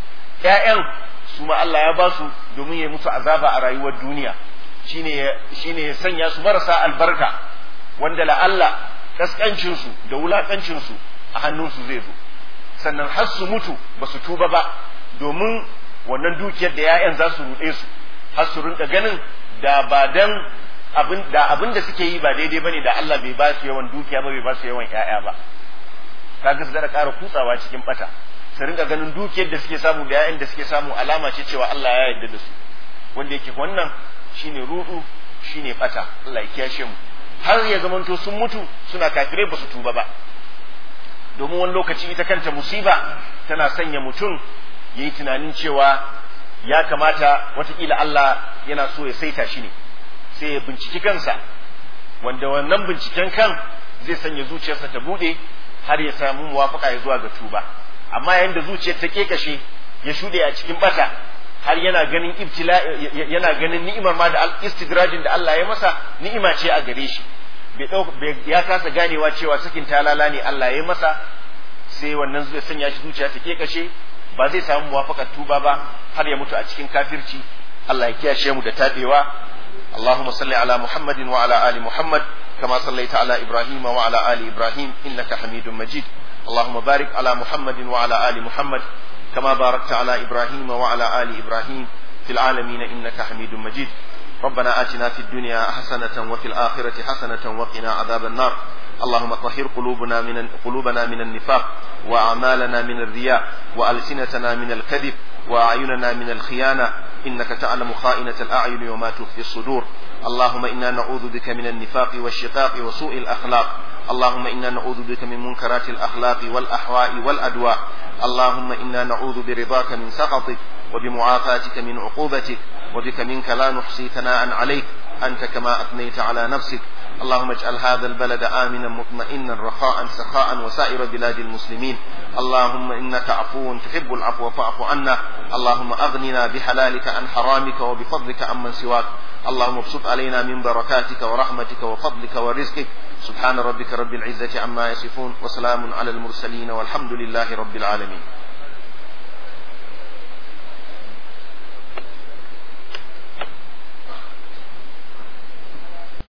ƴaƴan su ma Allah ya ba su domin ya musu azaba a rayuwar duniya shine shine ya sanya su marasa albarka wanda la Allah kaskancin su da wulakancin su a hannunsu zai zo sannan har su mutu ba su tuba ba domin wannan dukiyar da ƴaƴan za su ruɗe su har su rinka ganin da ba dan abin da abin da suke yi ba daidai bane da Allah bai ba su yawan dukiya ba bai ba su yawan ƴaƴa ba kaga su da ƙara kutsawa cikin bata su rinka ganin dukiyar da suke samu da ƴaƴan da suke samu alama ce cewa Allah ya yarda da su wanda yake wannan shine rudu shine bata Allah ya kiyashe mu har ya zamanto sun mutu suna kafirai ba su tuba ba domin wani lokaci ita kanta musiba tana sanya mutum ya yi tunanin cewa ya kamata watakila Allah yana so ya saita shi ne sai ya binciki kansa wanda wannan binciken kan zai sanya zuciyarsa ta bude har ya samu muwafaka ya zuwa ga tuba amma yayin da zuciyar ta kekashe ya shuɗe a cikin bata har yana ganin ibtila yana ganin ni'imar ma da istidrajin da Allah ya masa ni'ima ce a gare shi bai ya kasa ganewa cewa sakin talala ne Allah ya masa sai wannan zai sanya shi zuciya ta kekashe ba zai samu muwafaqar tuba ba har ya mutu a cikin kafirci Allah ya kiyashe mu da tabewa اللهم صل على محمد وعلى آل محمد كما صليت على إبراهيم وعلى آل إبراهيم إنك حميد مجيد اللهم بارك على محمد وعلى آل محمد كما باركت على إبراهيم وعلى آل إبراهيم في العالمين إنك حميد مجيد ربنا آتنا في الدنيا حسنة وفي الآخرة حسنة وقنا عذاب النار اللهم طهر قلوبنا من قلوبنا من النفاق وأعمالنا من الرياء وألسنتنا من الكذب وأعيننا من الخيانة إنك تعلم خائنة الأعين وما تخفي الصدور اللهم إنا نعوذ بك من النفاق والشقاق وسوء الأخلاق اللهم إنا نعوذ بك من منكرات الأخلاق والأحواء والأدواء اللهم إنا نعوذ برضاك من سخطك وبمعافاتك من عقوبتك وبك منك لا نحصي ثناء عليك أنت كما أثنيت على نفسك اللهم اجعل هذا البلد آمنا مطمئنا رخاء سخاء وسائر بلاد المسلمين اللهم إنك عفو تحب العفو فاعف عنا اللهم أغننا بحلالك عن حرامك وبفضلك عمن سواك اللهم ابسط علينا من بركاتك ورحمتك وفضلك ورزقك سبحان ربك رب العزة عما يصفون وسلام على المرسلين والحمد لله رب العالمين